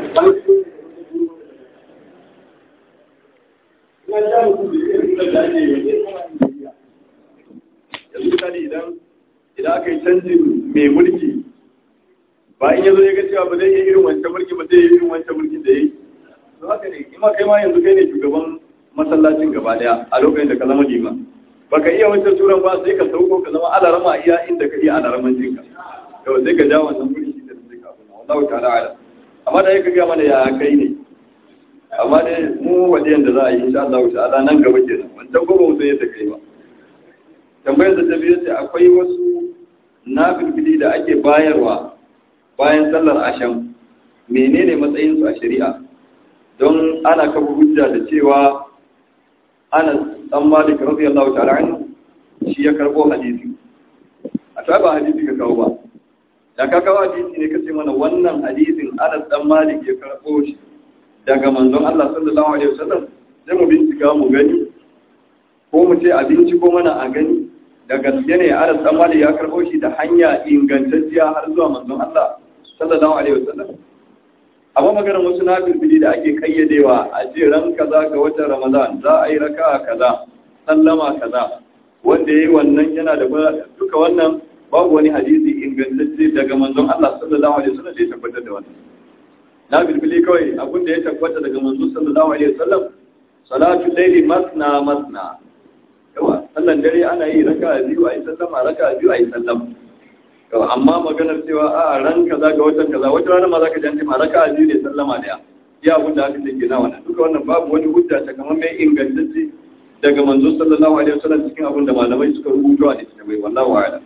yanzu misali idan idan aka yi canjin mai mulki ba in yazo ya ga cewa ba zai yi irin wancan mulki ba zai yi irin wancan mulkin da ya yi to haka ne in ma kai ma yanzu kai ne shugaban masallacin gaba daya a lokacin da ka zama liman baka iya wancan turan ba sai ka sauko ka zama alarama iya inda ka iya alaraman jinka to sai ka ja wannan mulki da sai ka kuma wallahu ta'ala ala amma da yake ga mana ya kai ne amma dai mu wajen da za a yi insha Allah ta'ala nan gaba kenan wancan gobe mu sai da kai ba tambayar da ta biyu ce akwai wasu nafilfili da ake bayarwa bayan sallar asham menene matsayinsu a shari'a don ana kafa hujja da cewa ana dan malik radiyallahu ta'ala anhu shi ya karbo hadisi a ta ba hadisi ka kawo ba da ka kawo hadisi ne kace mana wannan hadisin Anas dan Malik ya karbo shi daga manzon Allah sallallahu alaihi wasallam sai mu bincika mu gani ko mu ce a binciko mana a gani da gaske ne Anas dan Malik ya karbo shi da hanya ingantacciya har zuwa manzon Allah sallallahu alaihi wasallam amma maganar wasu na bilbili da ake kayyadewa a ce ran kaza ga watan Ramadan za a yi raka'a kaza sallama kaza wanda yayi wannan yana da duka wannan babu wani hadisi ingantacce daga manzon Allah sallallahu alaihi wasallam da ya tabbatar da wannan na bilbili kawai abin da ya tabbata daga manzon sallallahu alaihi wasallam salatu layli masna masna yawa sallan dare ana yi raka'a biyu ayi sallama raka'a biyu ayi sallama amma maganar cewa a ran kaza ga watan kaza wata rana ma za ka janti ma raka biyu ne sallama daya ya abin da aka take na wannan duka wannan babu wani hujja ta kamar mai ingantacce daga manzo sallallahu alaihi wasallam cikin abin da malamai suka rubuta a cikin bai wallahi wa'ala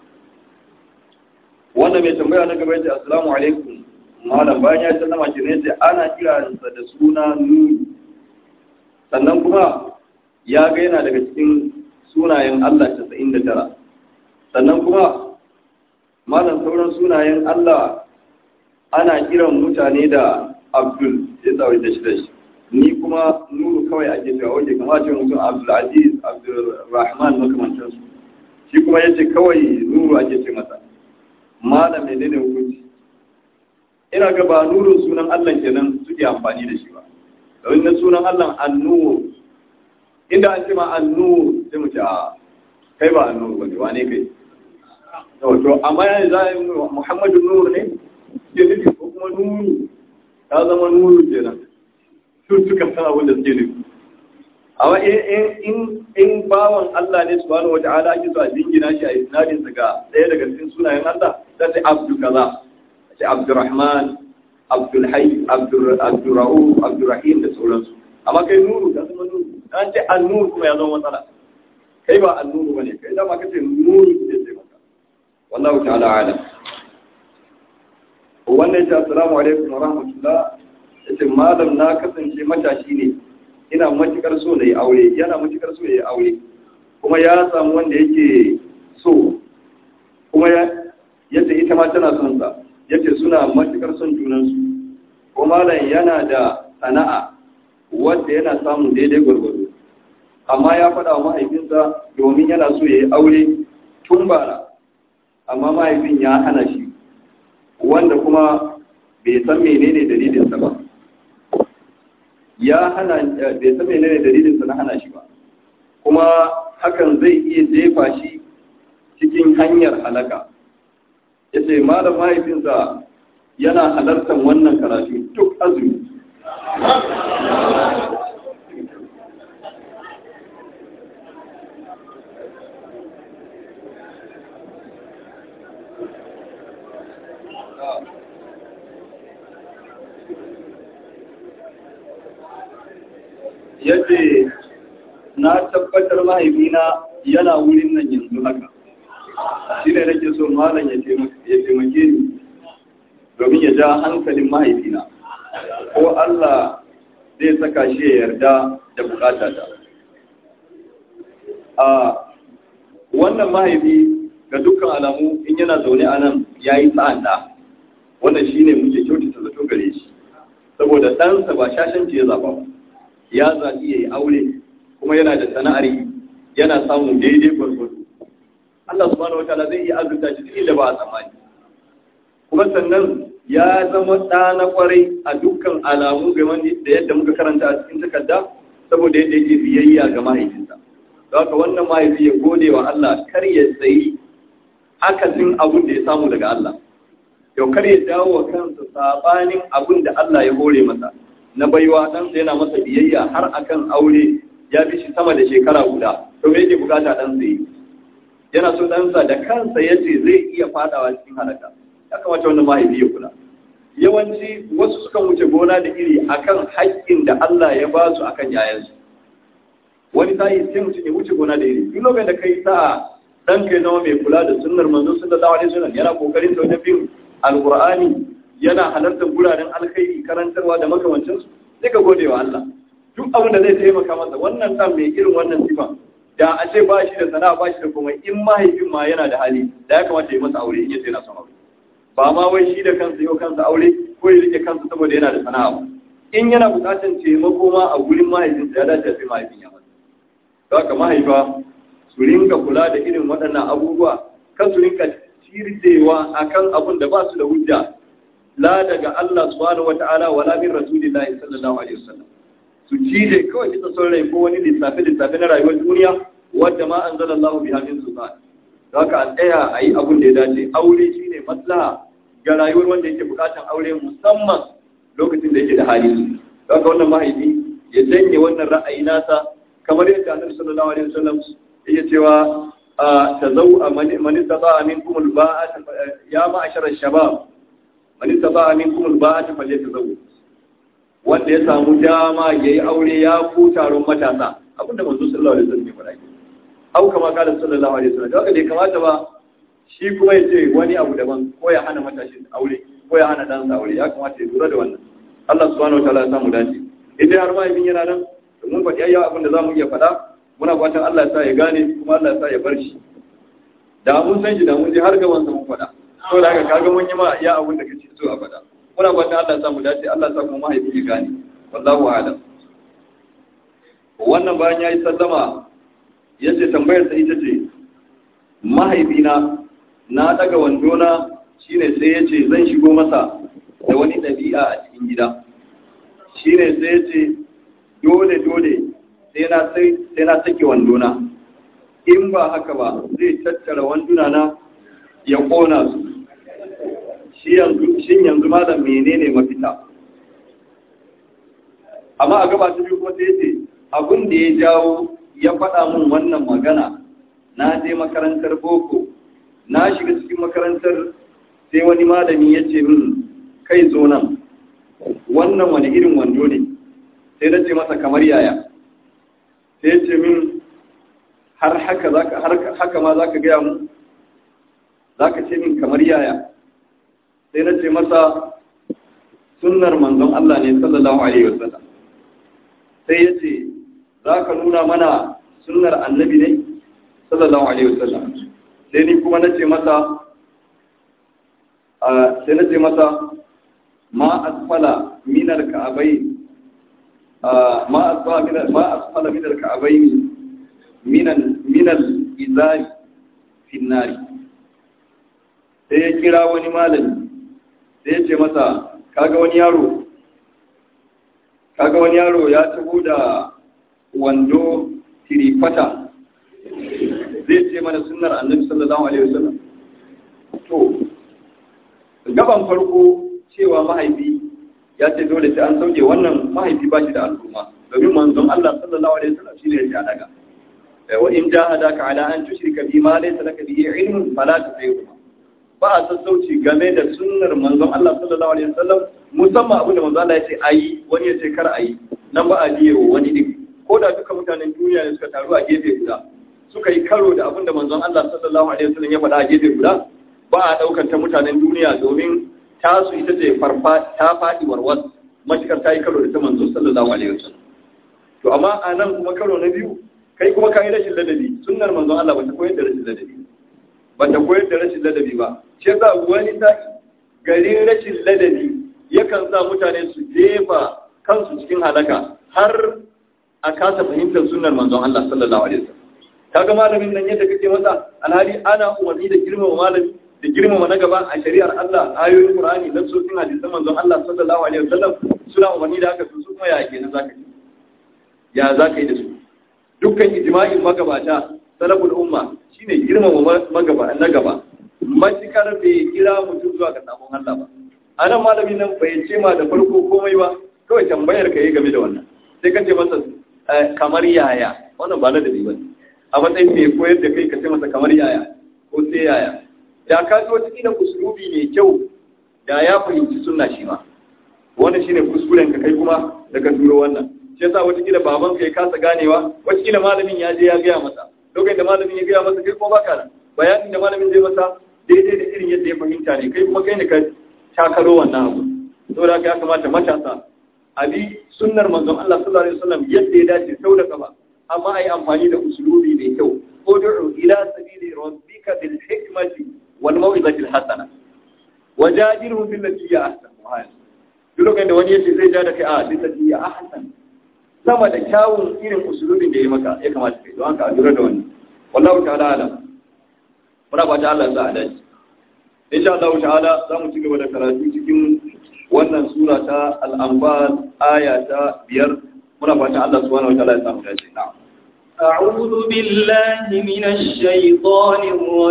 wannan mai tambaya na gaba yace assalamu alaikum malam bayan ya sallama ki ne sai ana kiransa da suna nuni sannan kuma ya ga yana daga cikin sunayen Allah 99 sannan kuma malam sauran sunayen Allah ana kiran mutane da Abdul ya tsawai da shi da shi ni kuma nuru kawai ake cewa wajen kama ce mutum Abdul Aziz Abdul Rahman makamantar su shi kuma ya ce kawai nuru ake ce masa malam ne ne hukunci ina ga ba nurun sunan Allah kenan suke amfani da shi ba domin na sunan Allah annur inda an ce ma annur sai mu ce a kai ba annur bane wane kai to amma yanzu za a yi muhammadu nur ne ke nufi ko kuma nuru ta zama nuru kenan su suka san abin da suke nufi amma in bawan Allah ne subhanahu wata'ala ake so a jingina shi a isnadin sa ga ɗaya daga cikin sunayen Allah sai sai abdu kaza sai abdurrahman abdul hayy abdur abdurrauf abdurrahim da sauransu amma kai nuru ka zama nuru an ce an-nur kuma ya zama matsala kai ba an-nuru bane kai da ma kace nuru ne sai wallahu ta'ala alam wannan ya assalamu alaikum wa rahmatullah yace malam na kasance matashi ne ina matukar so na yi aure yana matukar so ya yi aure kuma ya samu wanda yake so kuma ya yace ita ma tana son sa yace suna matukar son junansu ko malam yana da sana'a wanda yana samun daidai gwargwado amma ya faɗa wa mahaifinsa domin yana so ya yi aure tun bara amma mahaifin ya hana shi wanda kuma bai san menene dalilinsa ba ya hana bai san menene dalilinsa na hana shi ba kuma hakan zai iya jefa shi cikin hanyar halaka ya ce malam mahaifinsa yana halartar wannan karatu duk azumi yace na tabbatar mahaifina yana wurin nan yanzu haka shi ne nake so malam ya taimake ni domin ya ja hankalin mahaifina ko Allah zai saka shi ya yarda da bukata ta a wannan mahaifi ga dukkan alamu in yana zaune a nan ya yi sa'an da wannan shi ne muke kyautata zato gare shi saboda ɗansa ba shashanci ya zaɓa ba ya zaɓi ya yi aure kuma yana da sana'ar yi yana samun daidai gwargwado Allah subhanahu wa ta'ala zai iya azurta shi duk inda ba a tsammani kuma sannan ya zama ɗa na kwarai a dukkan alamu game da yadda muka karanta a cikin takarda saboda yadda yake biyayya ga mahaifinsa haka wannan mahaifi ya gode wa Allah kar ya tsayi akasin abin da ya samu daga Allah yau kar ya dawo wa kansa sabanin abin da Allah ya hore masa na baiwa ɗansa yana masa biyayya har akan aure ya bi shi sama da shekara guda to me yake bukata ɗansa yi yana so ɗansa da kansa ya ce zai iya fadawa cikin halaka ya kamata wannan mahaifi ya kula yawanci wasu sukan wuce gona da iri akan haƙƙin da Allah ya ba su akan yayansu wani sa'i sai mutum ya wuce gona da iri duk lokacin da kai sa dan kai zama mai kula da sunnar manzo sallallahu alaihi wasallam yana kokarin sau bin alqur'ani yana halartar guraren alkhairi karantarwa da makamancin su sai ka gode wa Allah duk abin da zai taimaka masa wannan dan mai irin wannan sifa da a ce ba shi da sana'a ba shi da komai in mahaifin ma yana da hali da ya kamata ya masa aure in yace yana son aure ba ma wai shi da kansa yau kansa aure ko ya rike kansa saboda yana da sana'a ba in yana bukatar taimako ma a gurin mahaifinsa ya dace sai mahaifin ya masa don haka mahaifa su rinka kula da irin waɗannan abubuwa kan su rinka cirdewa akan abun da ba su da hujja la daga Allah subhanahu wata'ala wala min rasulillahi sallallahu alaihi wasallam su cije kawai bisa son rai ko wani lissafi lissafi na rayuwar duniya wadda ma anzalallahu biha min sultan haka a tsaya a yi abin da ya dace aure shi ne maslaha ga rayuwar wanda yake bukatan aure musamman lokacin da yake da hali haka wannan mahaifi ya janye wannan ra'ayi nasa kamar yadda annabi sallallahu alaihi wasallam yake cewa tazau man istata'a minkum al-ba'at ya ma'ashar ash-shabab man istata'a minkum al-ba'at falyatazawwaj wanda ya samu dama yayi aure ya ku taron matasa abinda manzo sallallahu alaihi wasallam ya faɗa au kama kala sallallahu alaihi wasallam haka bai kamata ba shi kuma ya ce wani abu daban ko ya hana matashi aure ko ya hana dan aure ya kamata ya lura da wannan Allah subhanahu wataala ya samu dace idan har ma yin yana nan mun faɗi ayyawa abin da zamu iya faɗa muna fatan Allah ya sa ya gane kuma Allah ya sa ya bar shi da mun san shi da mun je har gaban sa mun faɗa to da haka kaga mun yi ma iya abin da kace so a faɗa muna fatan Allah ya sa mu dace Allah ya sa kuma mahaifi ya gane wallahu a'lam wannan bayan yayi sallama ya ce tambayarsa ita ce mahaifina na daga wandona shine sai ya ce zan shigo masa da wani ɗabi'a a cikin gida shine sai ya ce dole dole sai na sake wandona in ba haka ba zai tattara wanduna na ya ƙona su shin yanzu malam menene mafita amma a gaba ta biyu kuma sai ya ce abin da ya jawo ya faɗa mun wannan magana na je makarantar boko na shiga cikin makarantar sai wani malami ya ce min kai zo nan wannan wani irin wando ne sai na ce masa kamar yaya sai ya ce min har haka har haka ma zaka gaya mu zaka ce min kamar yaya sai na ce masa sunnar manzon Allah ne sallallahu alaihi wasallam sai ya ce za ka nuna mana sunnar annabi ne sallallahu alaihi wasallam sai ni kuma nace masa sai nace masa ma asfala min al-ka'bay ma asfala min ma asfala min al-ka'bay min min al-izari fi an-nar sai ya kira wani malami sai ya ce masa kaga wani yaro kaga wani yaro ya taho da wando tirifata zai ce mana sunnar annabi sallallahu alaihi wasallam to gaban farko cewa mahaifi ya ce dole sai an sauke wannan mahaifi ba shi da al'umma domin manzon Allah sallallahu alaihi wasallam shine ya daga wa in jahadaka ala an tushrika bi ma laysa laka bihi ilmun fala tuṭi'huma ba a sassauci game da sunnar manzon Allah sallallahu alaihi wasallam musamman abin da manzon Allah ya ce ayi wani ya ce kar ayi nan ba a biyewa wani din ko da duka mutanen duniya ne suka taru a gefe guda suka yi karo da abin da manzon Allah sallallahu alaihi wasallam ya faɗa a gefe guda ba a ɗaukar ta mutanen duniya domin tasu ita ce farfa ta faɗi warwas matukar ta yi karo da ta manzon sallallahu alaihi wasallam to amma a nan kuma karo na biyu kai kuma ka yi rashin ladabi sunnar manzon Allah ba ta koyar da rashin ladabi ba ta koyar da rashin ladabi ba shi yasa wani sa'i garin rashin ladabi yakan sa mutane su jefa kansu cikin halaka har a kasa fahimtar sunnar manzon Allah sallallahu alaihi wasallam kaga malamin nan yadda kake masa alhali ana umarni da girmama malami da girmama na gaba a shari'ar Allah ayoyin Qur'ani da sosin hadisan manzon Allah sallallahu alaihi wasallam suna umarni da haka su kuma ya kenan zaka yi ya zaka yi da su dukkan ijma'in magabata salaful umma shine girmama magaba na gaba matukar bai kira mutum zuwa ga sabon Allah ba anan malamin nan bai ce ma da farko komai ba kawai tambayar ka yi game da wannan sai ka ce masa kamar yaya wannan ba na da ba a matsayin mai koyar da kai ka ce masa kamar yaya ko sai yaya da ka ji wata kila usulubi mai kyau da ya fahimci sunna shi ma wannan shine kuskuren ka kai kuma da ka turo wannan shi yasa wata kila baban ka ya kasa ganewa wata kila malamin ya je ya gaya masa lokacin da malamin ya gaya masa kai kuma baka nan bayanin da malamin zai masa daidai da irin yadda ya fahimta ne kai kuma kai ne ka takaro wannan abu saboda haka ya kamata matasa abi sunnar manzon Allah sallallahu alaihi wasallam yadda ya dace sau da kafa amma ai amfani da usulubi mai kyau ud'u ila sabili rabbika bil hikmati wal mau'izati al hasana wajadilhum bil lati hiya ahsan duk lokacin da wani yace zai ja da kai a bil lati hiya ahsan sama da kyawun irin usulubin da ya maka ya kamata kai don haka a lura da wannan wallahu ta'ala alam muna fata Allah ya sa a dace insha Allah ta'ala za mu ci gaba da karatu cikin wannan sura ta al-anfal aya ta biyar muna fata Allah subhanahu wa ta'ala ya samu dace na'am أعوذ بالله من الشيطان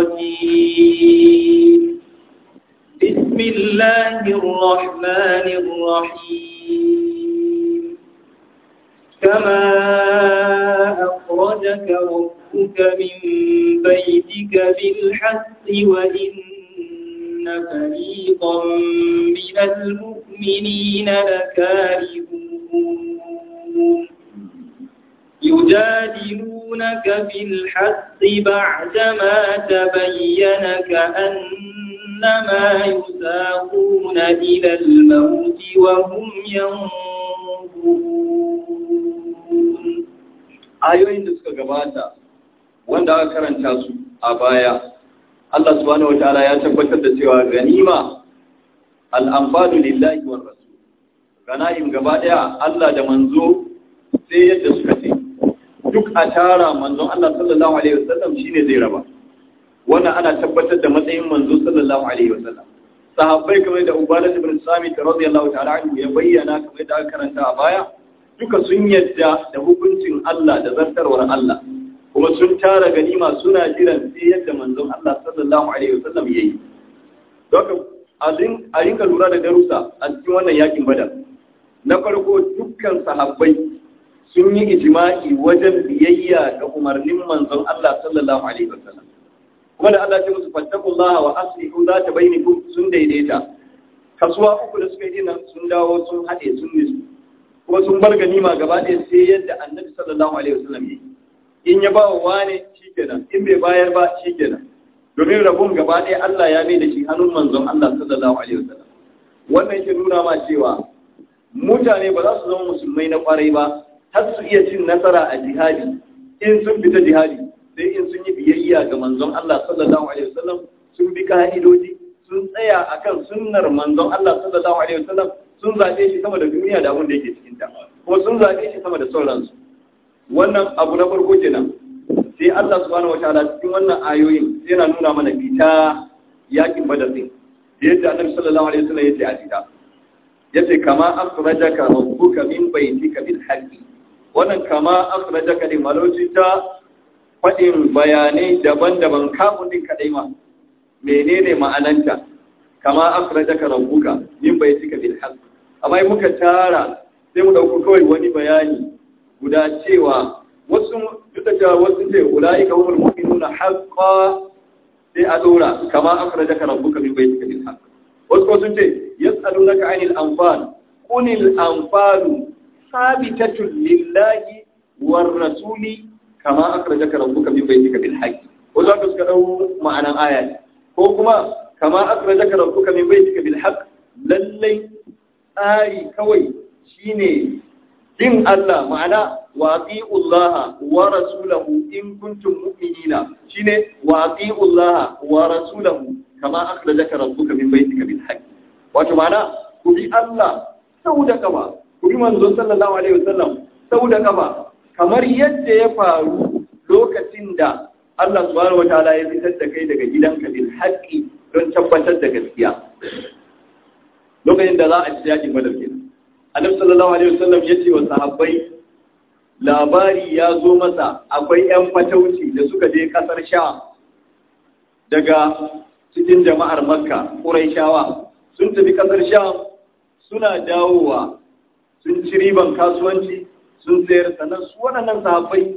الرجيم بسم الله الرحمن الرحيم كما أخرجك ربك من بيتك بالحق وإن فريقا من المؤمنين لكارهون يجادلونك في الحق بعدما تبين كأنما يساقون إلى الموت وهم ينظرون ayoyin da suka gabata wanda aka karanta su a baya Allah subhanahu wataala ya tabbatar da cewa ganima al-anfadu lillahi war rasul ganaim gaba daya Allah da manzo sai yadda suka ce duk a tara manzon Allah sallallahu alaihi wasallam shine zai raba wannan ana tabbatar da matsayin manzo sallallahu alaihi wasallam sahabbai kamar da Ubadah ibn Samit radiyallahu ta'ala anhu ya bayyana kamar da aka karanta a baya duka sun yadda da hukuncin Allah da zartarwar Allah kuma sun tara ganima suna jiran sai yadda manzon Allah sallallahu alaihi wasallam yayi doka a rinka lura da darussa a cikin wannan yakin badar na farko dukkan sahabbai sun yi ijma'i wajen biyayya ga umarnin manzon Allah sallallahu alaihi wasallam kuma da Allah ya musu fattakullaha wa aslihu zata bainakum sun daidaita kasuwa uku da suka yi nan sun dawo sun haɗe sun nisu kuma sun bar ganima gaba ɗaya sai yadda annabi sallallahu alaihi wasallam yi in ya ba wa wane shikenan in bai bayar ba shikenan domin rabon gaba ɗaya Allah ya mai da shi hannun manzon Allah sallallahu alaihi wasallam wannan yake nuna ma cewa mutane ba za su zama musulmai na kwarai ba har su iya cin nasara a jihadi in sun fita jihadi sai in sun yi biyayya ga manzon Allah sallallahu alaihi wasallam sun bi ka'idoji sun tsaya akan sunnar manzon Allah sallallahu alaihi wasallam sun zaɓe shi sama da duniya da abin da yake cikin ta ko sun zaɓe shi sama da sauransu wannan abu na farko kenan sai Allah subhanahu wataala cikin wannan ayoyin yana nuna mana fita yakin badar din yadda annabi sallallahu alaihi wasallam yace a fita yace kama akhrajaka rabbuka min baytika bil haqqi wannan kama akhrajaka din malauci ta fadin bayanai daban-daban kafin din kadai ma menene ma'ananta kama akhrajaka rabbuka min baytika bil haqqi amma muka tara sai mu dauko kawai wani bayani guda cewa wasu duk da cewa wasu ce ulaika humul mu'minuna haqqan sai a dora kama akhrajaka rabbuka min baytika bil haqq wasu ko sun ce yas'alunaka 'anil anfal qulil anfalu sabitatun lillahi war rasuli kama akhrajaka rabbuka min baytika bil haqq wasu haka suka dau ma'anan aya ko kuma kama akhrajaka rabbuka min baytika bil haqq lallai tsari kawai shine bin Allah ma'ana wa Allah wa rasulahu in kuntum mu'minina shine wa Allah wa rasulahu kama akhrajaka rabbuka min baytika bil haqq wato ma'ana ku bi Allah sau da kafa ku bi manzo sallallahu alaihi wasallam sau da kafa kamar yadda ya faru lokacin da Allah subhanahu wataala ya fitar da kai daga gidanka bil haqqi don tabbatar da gaskiya lokacin da za a ci yakin badar kenan annabi sallallahu alaihi wasallam ya ce wa sahabbai labari ya zo masa akwai yan fatauci da suka je kasar sha daga cikin jama'ar makka ƙuraishawa sun tafi kasar sha suna dawowa sun ci riban kasuwanci sun sayar sannan su waɗannan sahabbai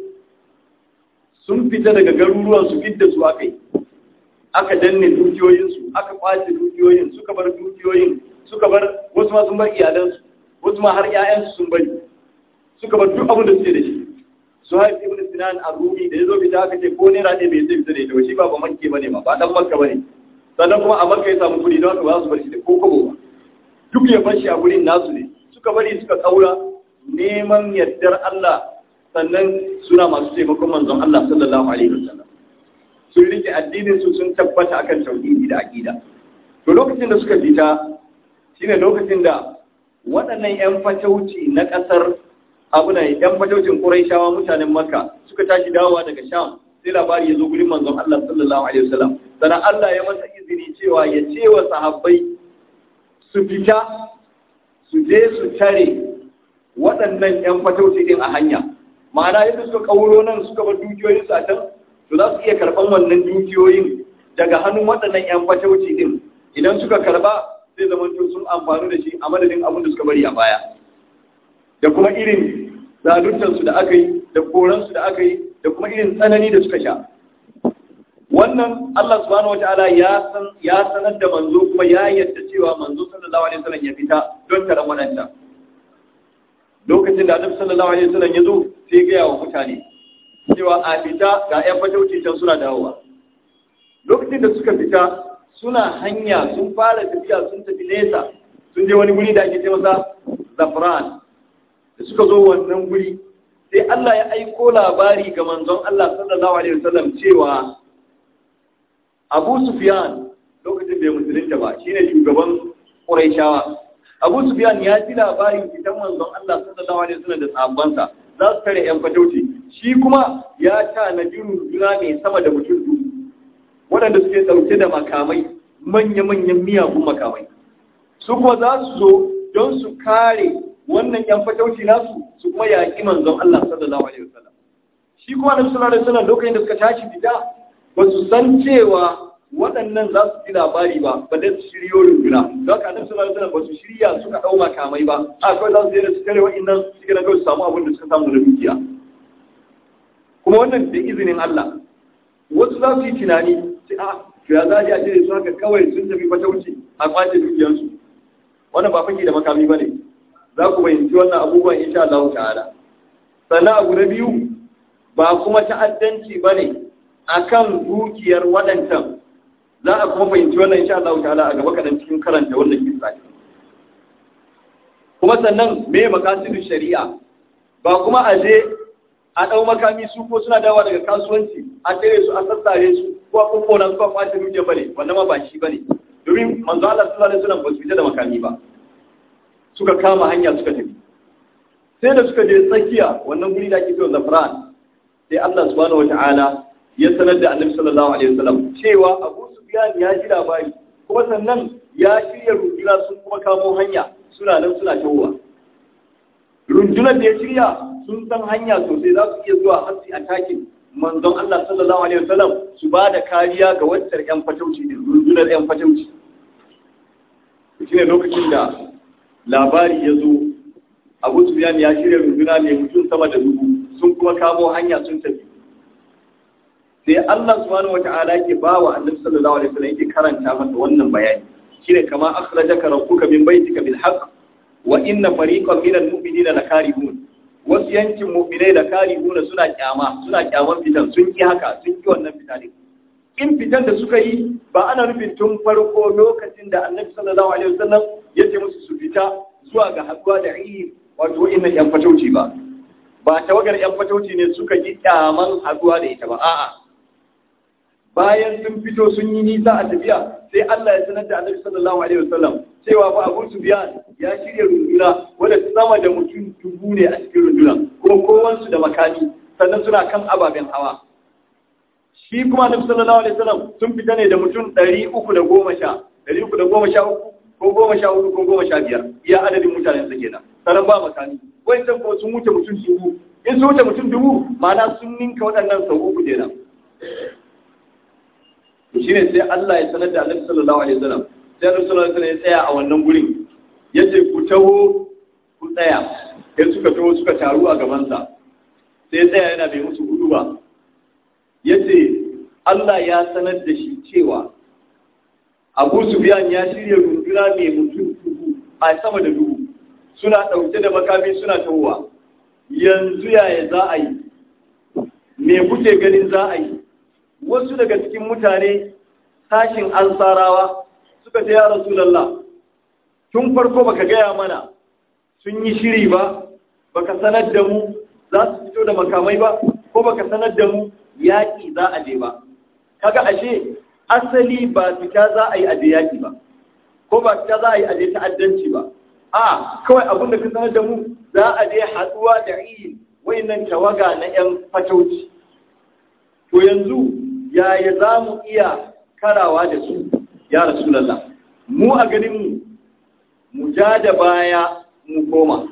sun fita daga garuruwan su fidda su aka yi aka danne dukiyoyinsu aka kwace dukiyoyin suka bar dukiyoyin suka bar wasu ma sun bar iyalansu wasu ma har 'ya'yansu sun bari suka bar duk abin da suke da shi su haifi ibn sinan a rumi da ya zo fita aka ce ko naira ne bai zai fita da ita ba shi ba ba makke bane ma ba dan makka bane sannan kuma a makka ya samu kuɗi don haka ba su bar shi da ko kobo ba duk ya bar shi a gurin nasu ne suka bari suka kaura neman yardar Allah sannan suna masu taimakon manzon Allah sallallahu alaihi wasallam sun rike addinin su sun tabbata akan tauhidi da aqida to lokacin da suka fita shine lokacin da waɗannan 'yan fatauci na ƙasar abuna 'yan fataucin Qurayshawa mutanen Makka suka tashi dawowa daga Sham sai labari ya zo gurin manzon Allah sallallahu alaihi wasallam sannan Allah ya masa izini cewa ya ce wa sahabbai su fita su je su tare waɗannan 'yan fatauci din a hanya ma'ana yadda suka kauro nan suka bar dukiyoyin su a can to za su iya karɓan wannan dukiyoyin daga hannun waɗannan 'yan fatauci din idan suka karɓa zai zama sun amfani da shi a madadin abin da suka bari a baya da kuma irin zaluntarsu da aka yi da koransu da aka yi da kuma irin tsanani da suka sha wannan Allah subhanahu wataala ya san ya sanar da manzo kuma ya yadda cewa manzo sallallahu alaihi wasallam ya fita don taron wadanta lokacin da Annabi sallallahu alaihi wasallam ya zo sai ya gaya wa mutane cewa a fita ga ƴan fatauci can suna dawowa lokacin da suka fita suna hanya sun fara tafiya sun tafi nesa sun je wani guri da ake ce masa zafran da suka zo wannan guri sai Allah ya aiko labari ga manzon Allah sallallahu alaihi wasallam cewa Abu Sufyan lokacin da ya musulunta ba shine shugaban Qurayshawa Abu Sufyan ya ji labarin fitan manzon Allah sallallahu alaihi wasallam da sahabbansa za su tare yan fatauci shi kuma ya ta na juna mai sama da mutum dubu waɗanda suke ɗauke da makamai manya-manyan miyagun makamai su kuma za su zo don su kare wannan yan fatauci nasu su kuma yaƙi manzon Allah sallallahu alaihi wasallam shi kuma na sallallahu alaihi wasallam lokacin da suka tashi fita ba su san cewa waɗannan za su ji labari ba ba da su shiryo runduna don haka annabi sallallahu alaihi wasallam ba su shirya suka ɗau makamai ba a kawai za su je da su kare wa'annan su gina kawai su samu abin da suka samu na dukiya kuma wannan da izinin Allah wasu za su yi tunani sai a ya za a ce su haka kawai sun tafi fatauci a kwace dukiyarsu wannan ba fake da makami ba ne za ku fahimci wannan abubuwan insha Allah ta'ala sannan abu na biyu ba kuma ta'addanci ba ne a kan dukiyar waɗancan za a kuma fahimci wannan insha Allah ta'ala a gaba kaɗan cikin karanta wannan kisa kuma sannan me makasidu shari'a ba kuma a je a ɗau makami su ko suna dawa daga kasuwanci a tsere su a sassare su ko a kukkona su ko a kwace dukiyar bane wannan ma ba shi bane domin manzo Allah sallallahu alaihi wasallam ba su fita da makami ba suka kama hanya suka tafi sai da suka je tsakiya wannan guri da ake cewa zafran sai Allah subhanahu wata'ala ya sanar da annabi sallallahu alaihi wasallam cewa Abu Sufyan ya ji labari kuma sannan ya shirya runduna sun kuma kamo hanya suna nan suna tawowa rundunar da ya shirya sun san hanya sosai za su iya zuwa hasi a takin manzon Allah sallallahu alaihi wasallam su ba da kariya ga wancan yan fatauci din rundunar yan fatauci shine lokacin da labari ya zo abu sufiyan ya shirya runduna mai mutum sama da dubu sun kuma kamo hanya sun tafi sai Allah subhanahu wata'ala yake ba wa annabi sallallahu alaihi wasallam yake karanta masa wannan bayani shine kama akhrajaka rabbuka min baitika bil haqq wa inna fariqan minal mu'minina lakarihun wasu yankin mu'minai da karihuna suna kyama suna kyaman fitan sun ki haka sun ki wannan fita ne in fitan da suka yi ba ana nufin tun farko lokacin da annabi sallallahu alaihi wasallam ya ce musu su fita zuwa ga haɗuwa da iya wato inna yan fatauci ba ba tawagar yan fatauci ne suka yi kyaman haɗuwa da ita ba a'a bayan sun fito sun yi nisa a tafiya sai Allah ya sanar da annabi sallallahu alaihi wasallam cewa ba Abu Sufyan ya shirya runduna wanda sama da mutum dubu ne a cikin runduna kuma kowansu da makami sannan suna kan ababen hawa shi kuma annabi sallallahu alaihi wasallam sun fita ne da mutum ɗari uku da goma sha ɗari uku da goma sha uku ko goma sha hudu ko goma sha biyar iya adadin mutanen su kenan sanan ba makami wancan ko sun wuce mutum dubu in sun wuce mutum dubu ma'ana sun ninka waɗannan sau uku kenan to shine sai Allah ya sanar da annabi sallallahu alaihi wasallam sai annabi sallallahu alaihi wasallam ya tsaya a wannan gurin yace ku taho ku tsaya sai suka taho suka taru a gabansa sai ya tsaya yana bai musu hudu ba yace Allah ya sanar da shi cewa Abu Sufyan ya shirya runduna mai mutum dubu a sama da dubu suna ɗauke da makami suna tawowa yanzu yaya za a yi me kuke ganin za a yi wasu daga cikin mutane sashin ansarawa suka ce ya rasulallah tun farko baka gaya mana sun yi shiri ba baka sanar da mu za su fito da makamai ba ko baka sanar da mu yaƙi za a je ba kaga ashe asali ba fita za a yi aje yaƙi ba ko ba fita za a yi aje ta'addanci ba a kawai abin da ka sanar da mu za a je haɗuwa da iyi wayannan tawaga na 'yan fatauci to yanzu yaya za mu iya karawa da su ya rasulallah mu a ganin mu ja da baya mu koma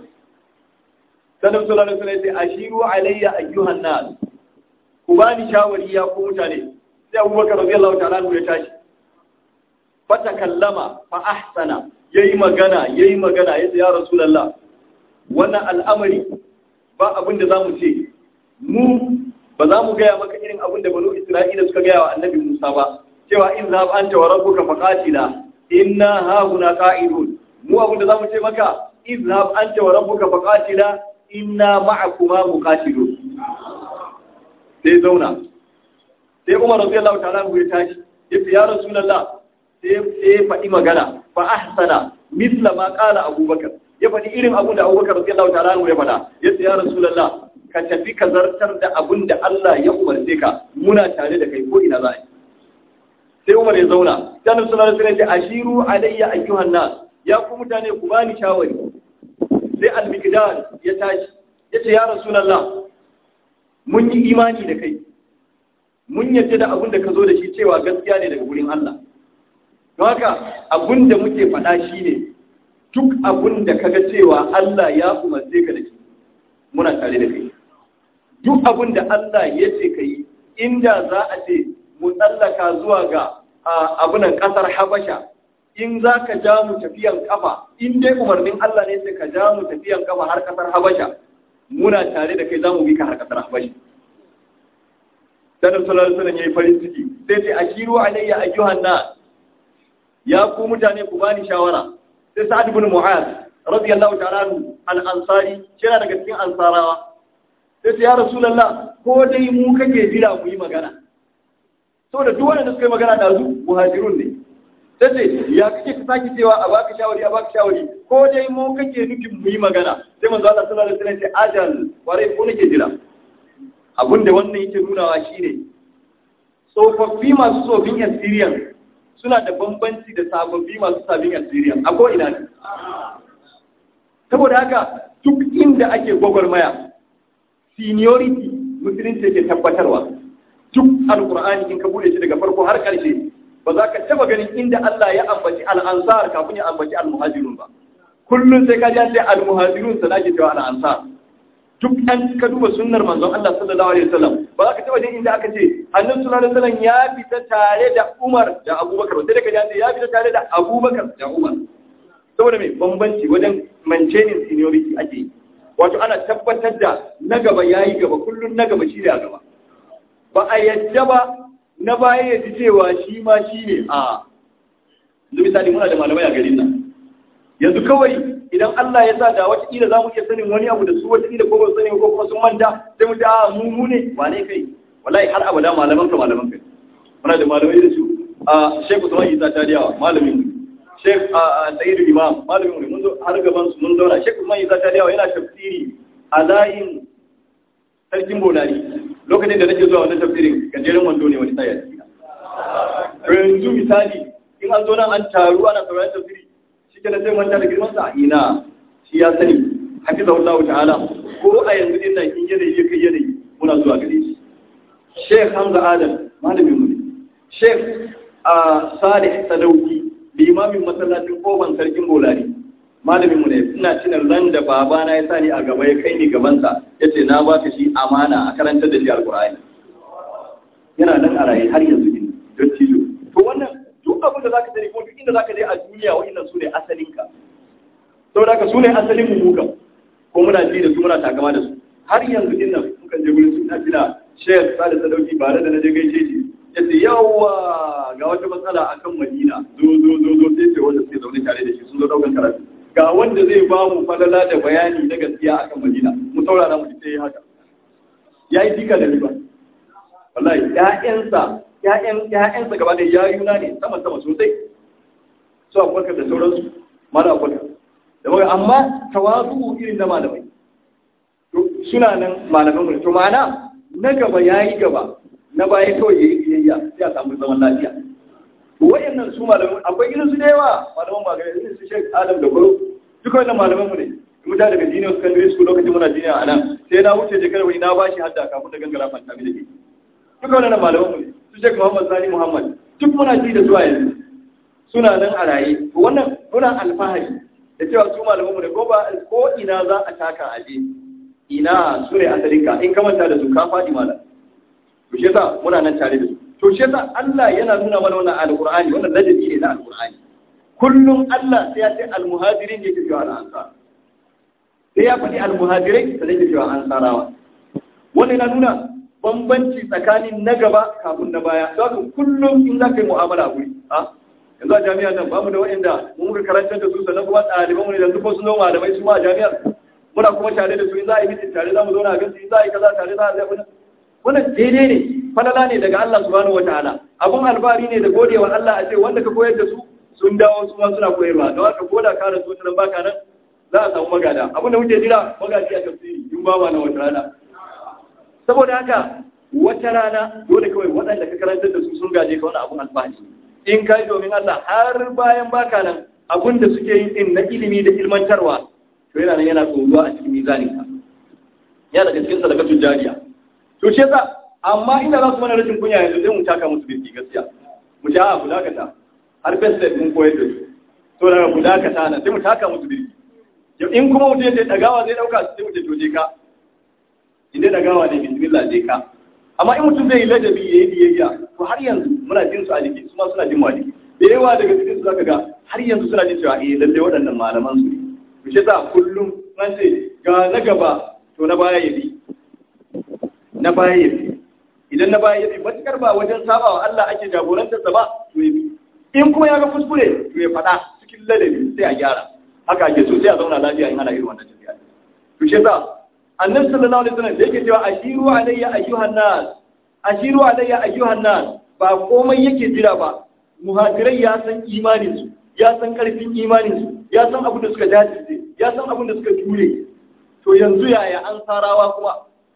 sanin sulallah sunai sai ashiru alayya ayyuhan nas ku bani shawari ya ku mutane sai abubakar radiyallahu ta'ala ya tashi fata kallama fa ahsana yayi magana yayi magana yace ya rasulullah wannan al'amari ba abin da zamu ce mu ba za mu gaya maka irin abin da banu isra'ila suka gaya wa annabi musa ba cewa in za anta wa rabbuka faqatila inna ha huna qa'idun mu abin da zamu ce maka izhab anta wa rabbuka faqatila inna ma'akuma muqatilun sai zauna sai umar radiyallahu ta'ala ya tashi yace ya rasulullah sai sai faɗi magana fa ahsana misla ma qala abubakar ya faɗi irin abun da abubakar radiyallahu ta'ala ya faɗa yace ya rasulullah ka tafi ka zartar da abun da Allah ya umarce ka muna tare da kai ko ina za a yi sai umar ya zauna sai annabi sallallahu alaihi wasallam ya ce ashiru alayya ayyuhan nas ya ku mutane ku bani shawari sai al-miqdad ya tashi yace ya rasulullah mun yi imani da kai mun yadda da abin da ka zo da shi cewa gaskiya ne daga wurin Allah don haka abin da muke faɗa shi ne duk abin da kaga cewa Allah ya umarce ka da shi muna tare da kai duk abin da Allah ya ce ka yi inda za a ce mu tsallaka zuwa ga abunan ƙasar Habasha in za ka ja mu tafiyan kafa in dai umarnin Allah ne sai ka ja mu tafiyan kafa har ƙasar Habasha muna tare da kai za mu bi ka har ƙasar Habasha Sanar sallallahu alaihi yayi farin ciki sai ce ashiru alayya ayyuhan nas ya ku mutane ku bani shawara sai Sa'ad ibn Mu'az radiyallahu ta'ala anhu al-ansari yana daga cikin ansarawa sai ce ya rasulullah ko dai mu kake jira mu yi magana saboda duk wanda suka yi magana da su muhajirun ne sai ce ya kake ka saki cewa a baka shawari a baka shawari ko dai mu kake nufin mu yi magana sai manzo Allah sallallahu alaihi wasallam ce ajal ware ko nake jira abinda wannan yake nunawa shine tsofaffi masu tsofin experience suna da bambanci da sababbi masu sabin experience a ko'ina ne saboda haka duk inda ake gwagwarmaya seniority musulunci yake tabbatarwa duk alkur'ani in ka bude shi daga farko har ƙarshe ba za ka taba ganin inda Allah ya ambaci al'ansar kafin ya ambaci al-muhajirun ba kullum sai ka ji an ce al-muhajirun sana ke cewa al'ansar duk an ka duba sunnar manzon Allah sallallahu alaihi wasallam ba za ka taba jin inda aka ce annabi sallallahu alaihi wasallam ya fita tare da Umar da Abubakar sai da ka ji ya fita tare da Abubakar da Umar saboda mai bambanci wajen maintaining seniority ake yi wato ana tabbatar da na gaba yayi gaba kullun na gaba shi da gaba ba a yadda ba na baya ya ji cewa shi ma shi ne a yanzu misali muna da malamai a garin nan yanzu kawai idan Allah ya sa da wata kila za mu iya sanin wani abu da su wata kila ko ba su sani ko kuma sun manta sai mu ce a mu mu ne wane kai wallahi har abada malaman ka malaman kai muna da malamai da su a Sheikh Usman Isa Tadiyawa malamin mu Sheikh Sayyid Imam malamin mu mun zo har gaban su mun zauna Sheikh Usman Isa Tadiyawa yana tafsiri a layin sarkin Bolari lokacin da nake zuwa wannan tafsirin gajeren wando ne wani tsaya yanzu misali in an zo nan an taru ana sauraron tafsiri shi ke sai manta da girman sa ina shi ya sani hafiza Allah ta'ala ko a yanzu din nan in yanayi ya kai yanayi muna zuwa gare shi Sheikh Hamza Adam malamin mu ne Sheikh Salih Sadauki limamin masallacin kofan sarkin Bolari malamin mu ne ina tuna ran da babana ya sani a gaba ya kai ni gabansa yace na baka shi amana a karantar da shi alqur'ani yana nan a raye har yanzu din don cizo to wannan duk abin da zaka sani kuma duk inda zaka je a duniya wa'annan su ne asalinka saboda haka su ne asalin mu muka ko muna ji da su muna takama da su har yanzu din nan muka je gurin su ina tuna Sheikh Salih Sadauki bare da na je gaishe shi yace yawa ga wata matsala akan Madina zo zo zo zo sai ce wanda suke zaune tare da shi sun zo daukan karatu ga wanda zai ba mu falala da bayani na gaskiya akan Madina mu saurara mu sai haka yayi dika da riba wallahi ƴaƴansa ƴaƴan ƴaƴansa gaba da yayuna ne sama sama sosai su Abubakar da sauransu mala Abubakar da maka amma tawazu irin na malamai to suna nan malaman mu to ma'ana na gaba yayi gaba na baya kawai yayi biyayya sai a samu zaman lafiya to wayannan su malaman akwai irin su da yawa malaman magana irin su Sheikh Adam da Goro duka wannan malaman mu ne mu da daga jiniya secondary school lokacin muna jiniya a nan sai na wuce je wani na bashi hadda kafin da gangara fanta mi da ke duka wannan malaman mu ne su Sheikh Muhammad Sani Muhammad duk muna ji da su a yanzu suna nan a raye to wannan muna alfahari da cewa su malaman mu ne ko ba ko ina za a taka aje ina su ne asalinka in ka manta da su ka faɗi malam to shi yasa muna nan tare da su to shi yasa Allah yana nuna mana wannan alqur'ani wannan ladabi ne na alqur'ani kullum Allah sai ya ce almuhajirin ne ke cewa ansar sai ya faɗi almuhajirai sai ke cewa ansarawa wannan yana nuna bambanci tsakanin na gaba kafin na baya don kullum in za ka yi mu'amala a guri ha yanzu a jami'ar nan ba mu da waɗanda mun muka karantar da su sannan kuma ɗaliban mu ne yanzu ko sun zama malamai su ma a jami'ar muna kuma tare da su in za a yi mitin tare za mu zauna a gansu in za a yi kaza tare za a zai abin wannan daidai ne falala ne daga Allah subhanahu wataala abun albari ne da godewa Allah a ce wanda ka koyar da su sun dawo su ma suna koyarwa don haka ko da ka rasu wata nan baka nan za a samu magada abin da muke jira magaji a tafsiri in ba ma na wata rana saboda haka wata rana dole kawai waɗanda ka karantar da su sun gaje ka wani abun alfahari in kai domin Allah har bayan baka nan abun da suke yin din na ilimi da ilmantarwa to yana nan yana tsoro a cikin mizanin ka yana daga cikin sadakatun jariya to shi yasa amma ina za su mana rashin kunya yanzu sai mu taka musu birki gaskiya mu ja a kudakata har best mun koyar da su to daga kudakata na sai mu taka musu birki in kuma mutum ya ce dagawa zai dauka sai mu ce to je ka idan dagawa ne bismillah je ka amma in mutum zai yi ladabi yayi biyayya to har yanzu muna jin su a jiki su ma suna jin mu a jiki da yawa daga cikin su zaka ga har yanzu suna jin cewa eh lalle waɗannan malaman su ne to shi yasa kullum an ce ga na gaba to na baya ya bi na baya ya bi idan na baya ya bi matukar ba wajen sabawa Allah ake jagorantarsa ba to ya bi in kuma ya ga kuskure to ya faɗa cikin ladabi sai a gyara haka ake so sai a zauna lafiya in ana irin wannan tafiya to shi yasa annabi sallallahu alaihi wasallam da yake cewa ashiru alayya ayyuhan nas ashiru alayya ayyuhan nas ba komai yake jira ba muhajirai ya san imanin su ya san karfin imanin su ya san abin da suka dace ya san abin da suka jure to yanzu yaya an sarawa kuma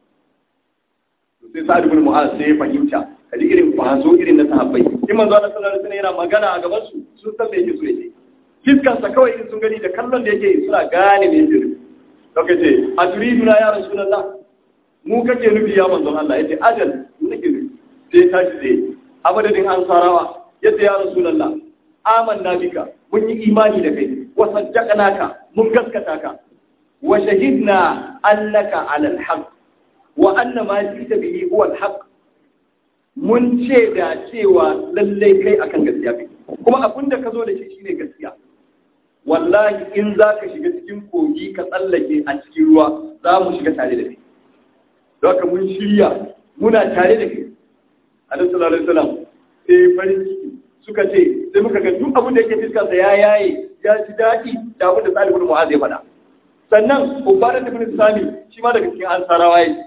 sai sa'ad ibn mu'az sai ya fahimta kaji irin kwazo irin na sahabbai in manzo Allah sallallahu alaihi wasallam yana magana a gaban su sun san me yake so yake fiskan sa kawai in sun gani da kallon da yake suna gane me yake nufi kake ce a turiduna ya rasulullah mu kake nufi ya manzo Allah yace ajal mu nake nufi sai tashi sai a madadin ansarawa yace ya rasulullah amanna bika mun yi imani da kai wa saddaqnaka mun gaskata ka wa shahidna annaka ala alhaq wa anna ma jita bihi huwa alhaq mun ce da cewa lallai kai akan gaskiya kai kuma abin da ka zo da shi shine gaskiya wallahi in za ka shiga cikin kogi ka tsallake a cikin ruwa za mu shiga tare da kai don haka mun shirya muna tare da kai alaihi sallallahu alaihi wasallam sai farin ciki suka ce sai muka ga duk abin da yake fiskarsa ya yaye ya ji daɗi da abin da Salih ibn Mu'adh ya faɗa sannan Ubadah ibn Sami shi ma daga cikin ansarawa yake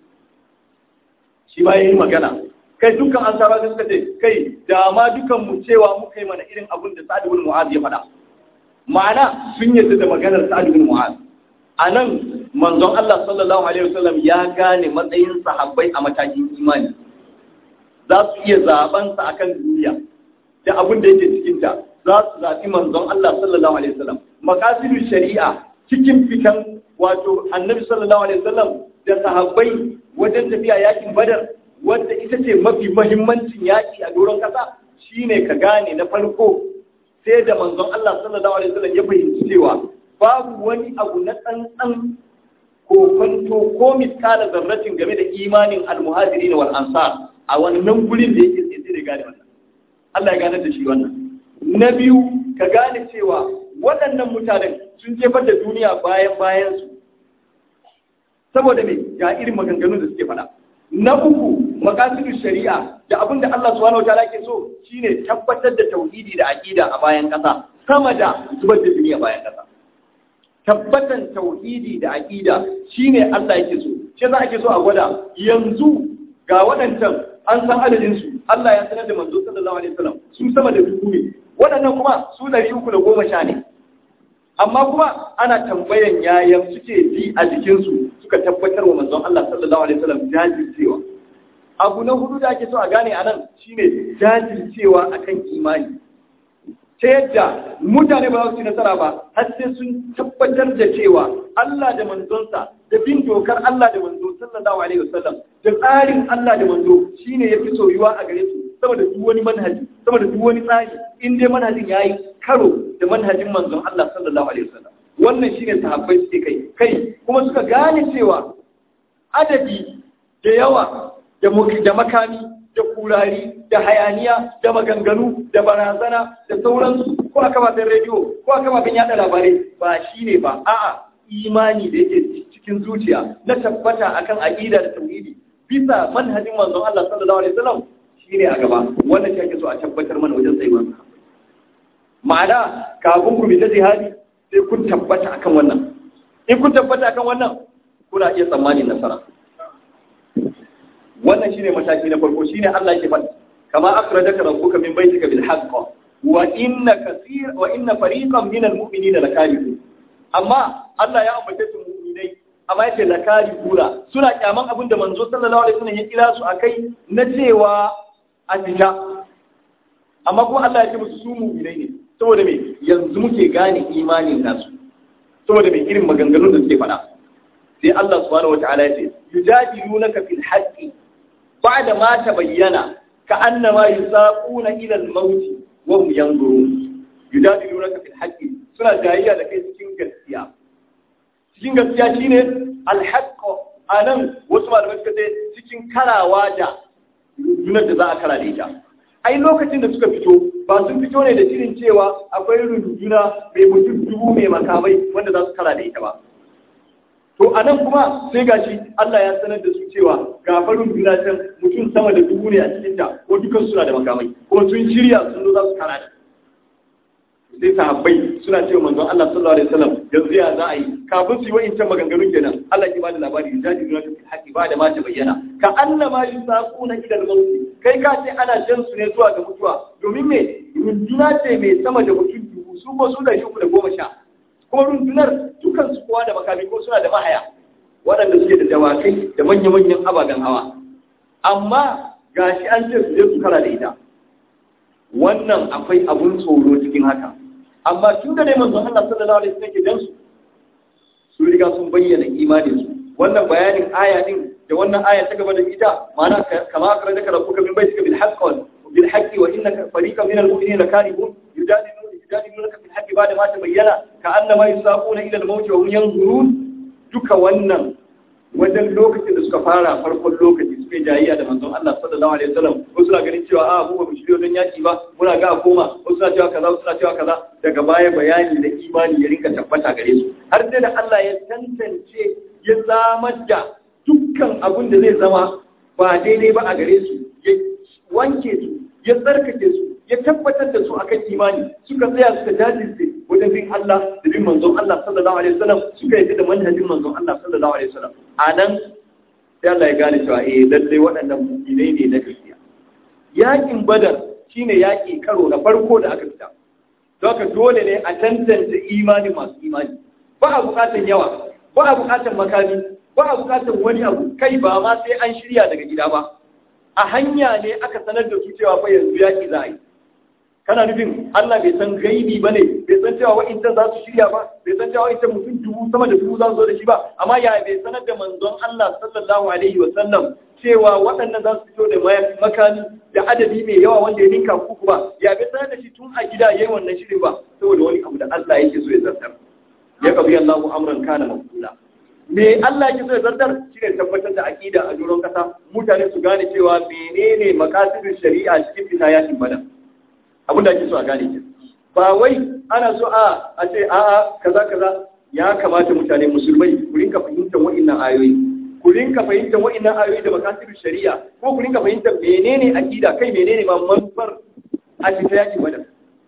shi ma yayi magana kai dukkan ansarawa sai suka ce kai da ma dukan mu cewa muka yi mana irin abin da Salih ibn Mu'adh ya faɗa ma'ana sun yarda da maganar Salih ibn Mu'adh anan manzon Allah sallallahu alaihi wasallam ya gane matsayin sahabbai a matakin imani za su iya zaben sa akan duniya da abin da yake cikinta za su zaɓi manzon Allah sallallahu alaihi wasallam makasidul shari'a cikin fitan wato annabi sallallahu alaihi wasallam da sahabbai wajen tafiya yakin badar wadda ita ce mafi mahimmancin yaƙi a doron ƙasa shine ka gane na farko sai da manzon Allah sallallahu alaihi wasallam ya fahimci cewa babu wani abu na tsantsan ko kwanto ko miskala zarratin game da imanin almuhajirin wal ansar a wannan gurin da yake sai da gane wannan Allah ya gane da shi wannan na biyu ka gane cewa waɗannan mutanen sun jefar da duniya bayan bayan su saboda me ga irin maganganun da suke faɗa na uku makasidu shari'a da abin da Allah subhanahu wataala ke so shine tabbatar da tauhidi da aqida a bayan ƙasa sama da zubar da duniya bayan ƙasa tabbatan tauhidi da aqida shine Allah yake so shi za ake so a gwada yanzu ga waɗancan an san adadin su Allah ya sanar da manzo sallallahu alaihi wasallam su sama da dubu ne waɗannan kuma su ɗari uku da goma sha ne amma kuma ana tambayan yayan suke ji a jikinsu suka tabbatar wa manzon Allah sallallahu alaihi wasallam jajircewa abu na hudu da ake so a gane anan shine jajircewa akan imani ta yadda mutane ba za su ci nasara ba har sai sun tabbatar da cewa Allah da manzonsa da bin dokar Allah da manzo sallallahu alaihi wasallam da tsarin Allah da manzo shine yafi soyuwa a gare su saboda duk wani manhaji saboda duk wani tsari in dai manhajin yayi karo da manhajin manzon Allah sallallahu alaihi wasallam wannan shine sahabbai suke kai kai kuma suka gane cewa adadi da yawa da da makami da kurari da hayaniya da maganganu da barazana da sauransu ko a kafafen rediyo ko a kafafen yada labarai ba shine ba a'a imani da yake cikin zuciya na tabbata akan aqida da tauhidi bisa manhajin manzon Allah sallallahu alaihi wasallam shine a gaba wannan shi ake so a tabbatar mana wajen tsayuwar ma'ana kafin ku bi ta jihadi sai kun tabbata akan wannan in kun tabbata akan wannan kuna iya tsammanin nasara wannan shine mataki na farko shine Allah yake faɗi kama akhrajaka rabbuka min baytika bil haqq wa inna kaseer wa inna fariqan min al mu'minina lakarihun amma Allah ya ambace su mu'minai amma yace lakarihuna suna kyaman abin da manzo sallallahu alaihi wasallam ya kira su akai na cewa a fita amma kuma Allah ya ce musu su mu'minai ne saboda me yanzu muke gane imanin nasu saboda me irin maganganun da suke faɗa sai Allah subhanahu wataala ya ce yujadilunaka fil haqqi ba'da ma tabayyana ka'annama yusaquna ila al-maut wa hum yanzurun yujadilunaka fil haqqi suna jayayya da kai cikin gaskiya cikin gaskiya shine al-haqq anan wasu malamai suka ce cikin karawa da rundunar da za a kara da ita ai lokacin da suka fito ba sun fito ne da shirin cewa akwai runduna mai mutum dubu mai makamai wanda za su kara da ita ba to a nan kuma sai gashi Allah ya sanar da su cewa ga farin duna can mutum sama da dubu ne a cikin ta ko dukan suna da makamai ko sun shirya sun zo za su kara da sai sahabbai suna cewa manzon Allah sallallahu alaihi wasallam yanzu ya za a yi kafin su yi wa'incan maganganun kenan Allah ya bada labari ya jaji duna ta haƙi ba da ma ta bayyana ka annama yusaquna ila al-maut kai ka ce ana jan su ne zuwa ga mutuwa domin me runduna ce mai sama da mutum dubu su ko su da shi da goma sha ko rundunar dukan su kowa da makami ko suna da mahaya waɗanda suke da dawakai da manya-manyan ababen hawa amma gashi an ce su je su kara da ita wannan akwai abun tsoro cikin haka amma tun da ne manzon Allah sallallahu alaihi wasallam ke dan su su riga sun bayyana imanin su wannan bayanin aya din da wannan aya ta gaba da ita ma'ana kama akara da rabbuka min baitika bil haqq bil haqqi wa innaka fariqan min al mu'minina karihun yujadiluna yujadilunaka fil haqqi ba'da ma tabayyana ka'annama yusaquna ila al mawt wa hum yanzurun duka wannan wajen lokacin da suka fara farkon lokaci suke jayayya da manzon Allah sallallahu alaihi wasallam ko suna ganin cewa a mu ba mu shiryo don yaki ba muna ga a koma ko suna cewa kaza suna cewa kaza daga baya bayani da imani ya rinka tabbata gare su har sai da Allah ya tantance ya zamar da dukkan abin da zai zama ba daidai ba a gare su ya wanke su ya tsarkake su ya tabbatar da su akan imani suka tsaya suka jajirce wajen bin Allah da bin manzon Allah sallallahu alaihi wasallam suka yi da manhajin manzon Allah sallallahu alaihi wasallam anan sai Allah ya gane cewa eh lalle waɗannan mu'minai ne na gaskiya yakin badar shine yaki karo na farko da aka fita don haka dole ne a tantance imani masu imani ba a bukatar yawa ba a bukatar makami ba a bukatar wani abu kai ba ma sai an shirya daga gida ba a hanya ne aka sanar da su cewa fa yanzu yaki za a yi kana nufin Allah bai san gaibi ba ne bai san cewa wa'incan za su shirya ba bai san cewa wa'incan mutum dubu sama da dubu za su zo da shi ba amma ya bai sanar da manzon Allah sallallahu alaihi wa sallam cewa waɗannan za su fito da makami da adadi mai yawa wanda ya ninka kuku ba ya bai sanar da shi tun a gida yayin wannan shirin ba saboda wani abu da Allah yake so ya zartar ya qabi Allahu amran kana mafula me Allah yake so ya zartar shine tabbatar da aqida a doron kasa mutane su gane cewa menene makasidin shari'a cikin fita yakin bada abin da ake so a gane ke ba wai ana so a a ce a a kaza kaza ya kamata mutane musulmai ku rinka fahimtar wa'annan ayoyi ku rinka fahimtar wa'annan ayoyi da makasidin shari'a ko ku rinka fahimtar menene aqida kai menene ma manufar a fita yakin bada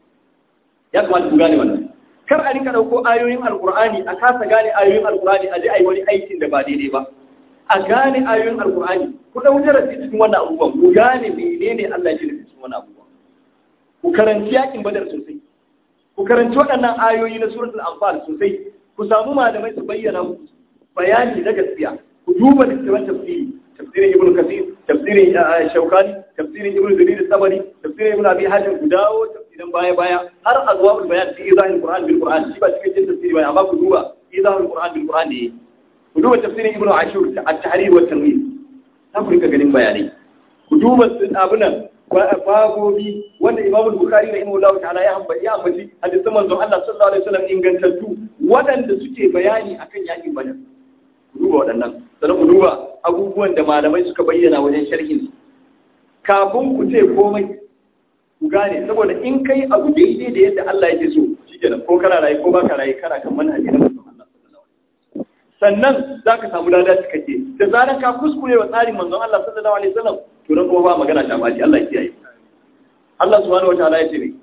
ya kamata ku gane wannan kar a rinka dauko ayoyin alqur'ani a kasa gane ayoyin alqur'ani a je ai wani aikin da ba daidai ba a gane ayoyin alqur'ani ku dau darasi cikin wannan abubuwan ku gane menene Allah ya ce cikin wannan abubuwan ku karanci yakin badar sosai ku karanci waɗannan ayoyi na suratul anfal sosai ku samu malamai su bayyana muku bayani na gaskiya ku duba littattafan tafsiri tafsirin ibnu kasir tafsirin shaukani tafsirin ibnu jarir sabari tafsirin ibnu abi hatim ku dawo tafsirin baya baya har azwaul bayan fi izahil qur'an bil qur'an shi ba cikin tafsiri ba amma ku duba izahil qur'an bil qur'an ne ku duba tafsirin ibnu ashur at-tahrir wa tanwir za ku rika ganin bayanai ku duba abunan babobi wanda Imam Bukhari da Imam ta'ala ya ambaci ya ambaci hadisin manzon Allah sallallahu alaihi wasallam ingantattu waɗanda suke bayani akan yakin Badar ku duba waɗannan sannan ku duba abubuwan da malamai suka bayyana wajen sharhin kafin ku ce komai ku gane saboda in kai abu daidai da yadda Allah yake so shikenan ko kana rayu ko baka rayu kana kan manhaji na manzon Allah sallallahu alaihi wasallam sannan zaka samu lada cikakke da zaran ka kuskure wa tsarin manzon Allah sallallahu alaihi wasallam to nan kuma ba magana ta baci Allah ya kiyaye Allah subhanahu wataala ya ce ne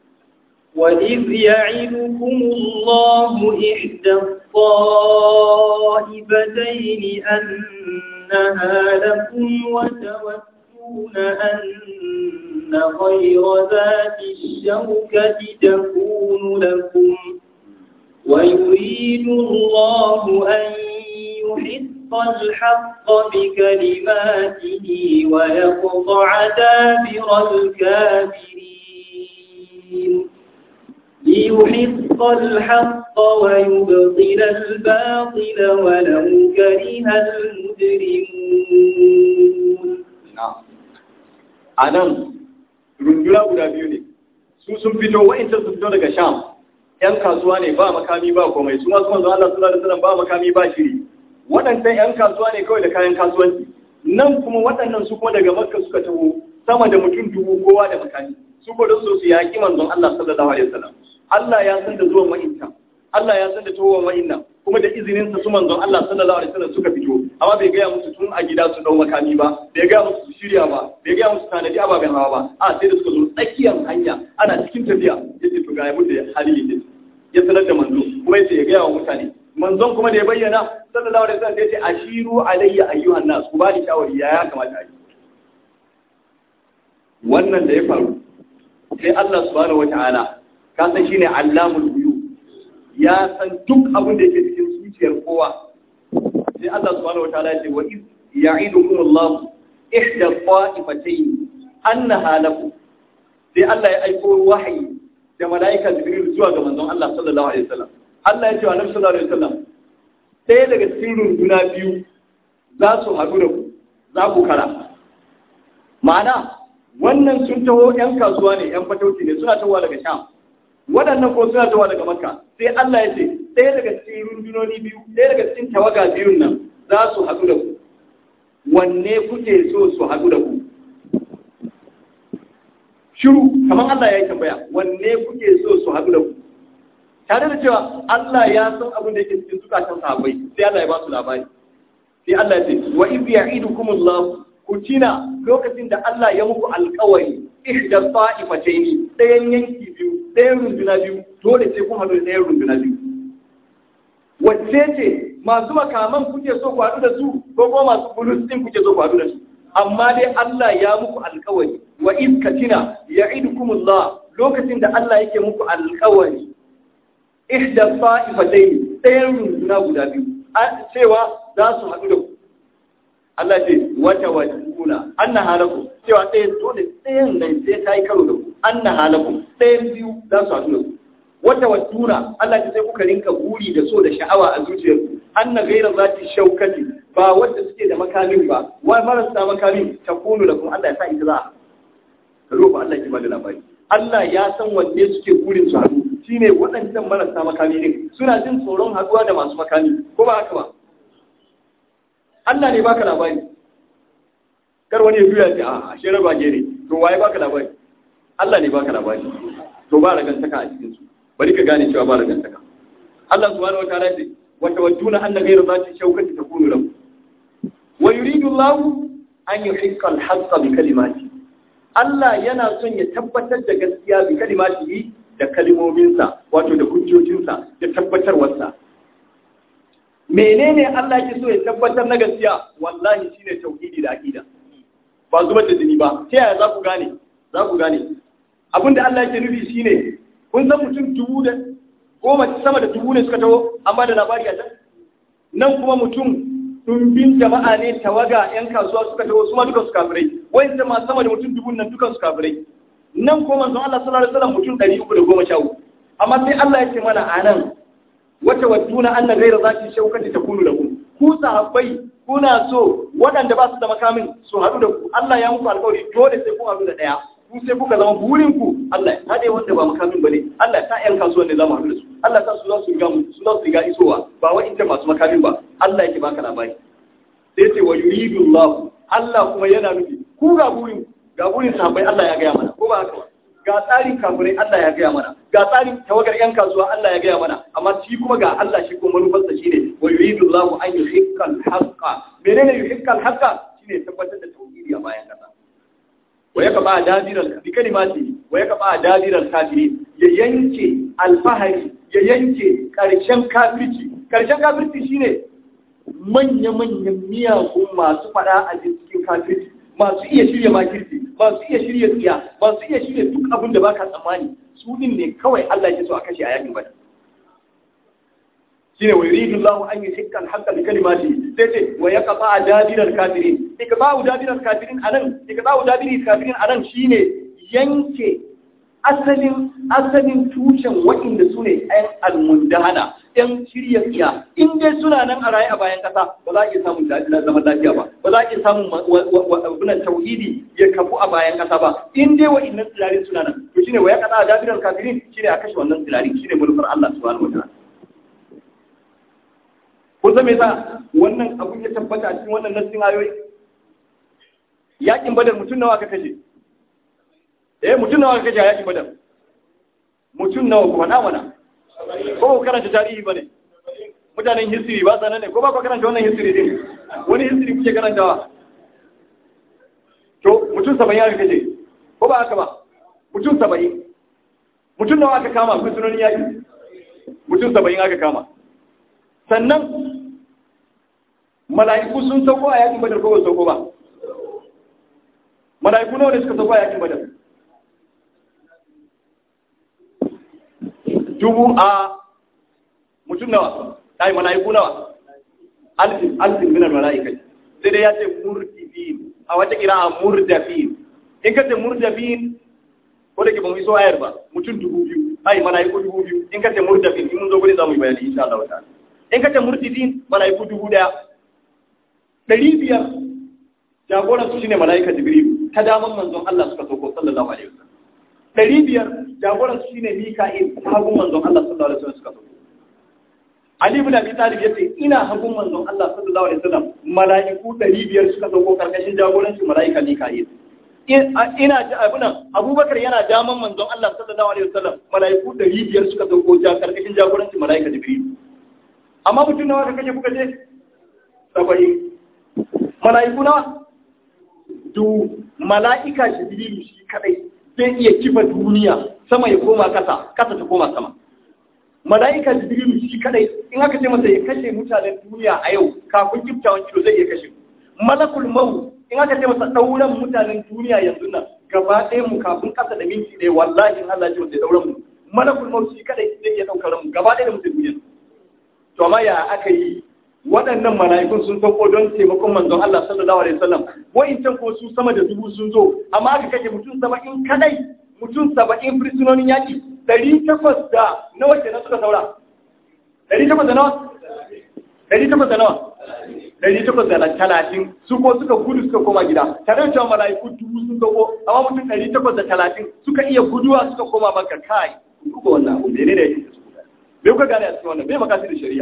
وإذ يعدكم الله إحدى الطائفتين أنها لكم وتودون أن غير ذات الشوكة تكون لكم ويريد الله أن يحق الحق بكلماته ويقطع دابر الكافرين ليحق الحق ويبطل الباطل ولو كره المجرمون a nan runduna guda biyu ne su sun fito wa'incan sun fito daga sham ‘yan kasuwa ne ba makami ba komai su masu manzo Allah sallallahu alaihi wasallam ba makami ba shiri waɗannan ‘yan kasuwa ne kawai da kayan kasuwanci nan kuma waɗannan su kuma daga makka suka taho sama da mutum dubu kowa da makami su ko don so su yaƙi manzon Allah sallallahu alaihi wasallam Allah ya san da zuwan wa'inta Allah ya san da tawon wa'inna kuma da izinin sa su manzon Allah sallallahu alaihi wasallam suka fito amma bai gaya musu tun a gida su dau makami ba bai gaya musu su shirya ba bai gaya musu tanadi ababen hawa ba a sai da suka zo tsakiyar hanya ana cikin tafiya yace to ga yabo da hali yake ya sanar da manzo kuma yace ya gaya wa mutane manzon kuma da ya bayyana sallallahu alaihi wasallam yace ashiru alayya ayyuhan nas ku bani shawari ya ya kamata a yi wannan da ya faru sai Allah subhanahu wataala ka san shine allamul ghuyub ya san duk abin da yake cikin zuciyar kowa sai Allah subhanahu wataala ya ce wa iz ya'idukum Allah ihda qa'ifatayn annaha lakum sai Allah ya aiko wahayi da malaika Jibril zuwa ga manzon Allah sallallahu alaihi wasallam Allah ya ce wa Annabi sallallahu alaihi wasallam sai daga cikin runduna biyu za su haɗu da ku za ku kara ma'ana wannan sun taho 'yan kasuwa ne 'yan fatauci ne suna tahowa daga sham waɗannan ko suna tahowa daga makka sai Allah ya ce ɗaya daga cikin rundunoni biyu ɗaya daga cikin tawaga biyun nan za su haɗu da ku wanne kuke so su haɗu da ku shiru kamar Allah ya yi tambaya wanne kuke so su haɗu da ku tare da cewa Allah ya san abin da yake cikin zukatan sahabbai sai Allah ya ba su labari sai Allah ya ce wa iz ya'idukumullahu ku tina lokacin da Allah ya muku alkawari ihda ta'ifataini ɗayan yanki biyu ɗayan runduna biyu dole sai kun haɗu da ɗayan runduna biyu wacce ce masu makaman kuke so ku haɗu da su ko kuma masu bulus ɗin kuke so ku haɗu da su amma dai Allah ya muku alkawari wa iz katina ya'idukumullah lokacin da Allah yake muku alkawari ihda ta'ifataini ɗayan runduna guda biyu cewa za su haɗu da ku Allah ce wata wajibuna anna halakum cewa ɗaya dole ɗayan nan sai ta yi karo da ku anna halakum ɗayan biyu za su haɗu da ku wata wadura Allah ya sai kuka rinka buri da so da sha'awa a zuciyarku anna ghayra zati shaukati ba wanda suke da makamin ba wa marasa makamin takunu lakum Allah ya sa ita za ka roba Allah ya bada labari Allah ya san wanne suke burin su haɗu shine waɗancan marasa makami din suna jin tsoron haɗuwa da masu makami ko ba haka ba Allah ne baka labari kar wani ya juya ce a ashe raba gere to waye baka labari Allah ne baka labari to ba ragantaka a cikin su bari ka gane cewa ba ragantaka Allah subhanahu wataala ce wa tawadduna anna ghayra zati shawkati takunu lahu wa yuridu Allah an yuhiqqa al-haqqa bi kalimati Allah yana son ya tabbatar da gaskiya bi kalimati da kalimominsa wato da hujjojinsa da tabbatarwarsa menene Allah ke so ya tabbatar na gaskiya wallahi shine tauhidi da aqida ba zubar da jini ba ta yaya za ku gane za ku gane abinda Allah yake nufi shine kun san mutum dubu da goma sama da dubu ne suka taho an ba da labari a can nan kuma mutum ɗumbin jama'a ne tawaga 'yan kasuwa suka taho su ma duka su kafirai wai ma sama da mutum dubun nan dukan su kafirai nan kuma manzon Allah sallallahu alaihi wasallam mutum ɗari uku da goma sha uku amma sai Allah ya ce mana a nan wata wattuna anna ghayra zati shaukati takunu lakum ku sahabbai kuna so waɗanda ba su da makamin su haɗu da ku Allah ya muku alƙawari dole sai kun haɗu da ɗaya ku sai kuka zama burin ku Allah ya haɗe wanda ba makamin bane Allah ya sa ƴan kasuwan ne za mu haɗu da su Allah ya sa su za su riga mu su za su riga isowa ba wa inda masu makamin ba Allah yake baka labari sai ce wa yuridu Allah Allah kuma yana nufi ku ga burin ga burin sahabbai Allah ya gaya mana ko ba haka ba ga tsarin kafirai Allah ya gaya mana ga tsarin tawagar yan kasuwa Allah ya gaya mana amma shi kuma ga Allah shi kuma manufarsa shine wa yuridu Allahu an yuhikka al-haqqa menene yuhikka al-haqqa shine tabbatar da tauhidi a bayan kasa wa yaka ba dadiral bi kalimati wa yaka ba dadiral kafiri ya yanke alfahari ya yanke karshen kafirci karshen kafirci shine manya-manyan miyagun masu fada a cikin kafirci masu iya shirya makirci masu iya shirya tsiya masu iya shirya duk abin da baka tsammani su din ne kawai Allah ke so a kashe a yakin bada shine wa yuridu Allahu an yuhikka al-haqqa bi kalimati sai ce wa yaqta adabir al-kafirin ikba'u dabir al-kafirin anan ikba'u dabir al-kafirin anan shine yanke asalin asalin tushen waɗanda su ne ɗan almundahana ɗan shirya tsiya in dai suna nan a raye a bayan ƙasa ba za a iya samun zaman lafiya ba ba za a iya samun abunan tauhidi ya kafu a bayan ƙasa ba in dai waɗannan tsilarin suna nan to shine wa ya kaɗa a dabirar kafirin shine a kashe wannan tsilarin shine manufar Allah subhanahu wa ta'ala kun san me yasa wannan abun ya tabbata a cikin wannan nassin ayoyi yakin badar mutum nawa aka kashe eh mutum nawa kaje yaki badar mutum nawa kuma na mana ko ku karanta tarihi bane mutanen history ba sanan ne ko ba ku karanta wannan history din wani history kuke karantawa to mutum 70 aka kaje ko ba haka ba mutum 70 mutum nawa aka kama fursunonin yaki mutum 70 aka kama sannan mala'iku sun sauko a yakin badar ko ba sauko ba mala'iku nawa ne suka sauko a yakin badar dubu a mutum nawa ai mala'iku nawa alfin alfin minar mala'ikai sai dai ya ce murdifin a wata kira a murdafin in ka ce murdafin ko da ke ba mu iso ayar ba mutum dubu biyu ai mala'iku dubu biyu in ka ce murdafin in mun zo gurin za mu yi bayani insha Allah ta'ala in ka ce murdifin mala'iku dubu daya ɗari biyar jagoran su shine mala'ika jibril ta daman manzon Allah suka sauko sallallahu alaihi wasallam ɗari biyar jagoran su shine mika'il ta hagun manzon Allah sallallahu alaihi wasallam suka sauko Ali ibn Abi Talib yace ina hagun manzon Allah sallallahu alaihi wasallam mala'iku ɗari biyar suka sauko karkashin jagorancin mala'ika mika'il ina ji abunan abubakar yana daman manzon Allah sallallahu alaihi wasallam mala'iku ɗari biyar suka sauko ja karkashin jagorancin mala'ika jibril amma mutum nawa ka kaje kuka je saba'in mala'iku nawa du mala'ika jibrilu shi kadai zai iya kifa duniya sama ya koma kasa kasa ta koma sama mala'ika jibrilu shi kadai in aka ce masa ya kashe mutanen duniya a yau kafin kiftawan kilo zai iya kashe malakul mau in aka ce masa dauran mutanen duniya yanzu nan gaba ɗaya mu kafin kasa da minti ɗaya wallahi in Allah ya ce masa dauran mu malakul mau shi kadai zai iya daukar mu gaba ɗaya da mutum duniya to amma ya aka yi waɗannan mala'ikun sun sauko don taimakon manzon Allah sallallahu alaihi wasallam wa'incan ko su sama da dubu sun zo amma aka kashe mutum saba'in kadai mutum saba'in fursunonin yaƙi ɗari takwas da nawa kenan suka saura ɗari takwas da nawa ɗari takwas da nawa ɗari takwas da talatin su ko suka gudu suka koma gida tare da cewa mala'iku dubu sun dogo amma mutum ɗari takwas da talatin suka iya guduwa suka koma maka kai duka wannan abu ne da yake su bai kuka gane a cikin wannan bai makasi da shari'a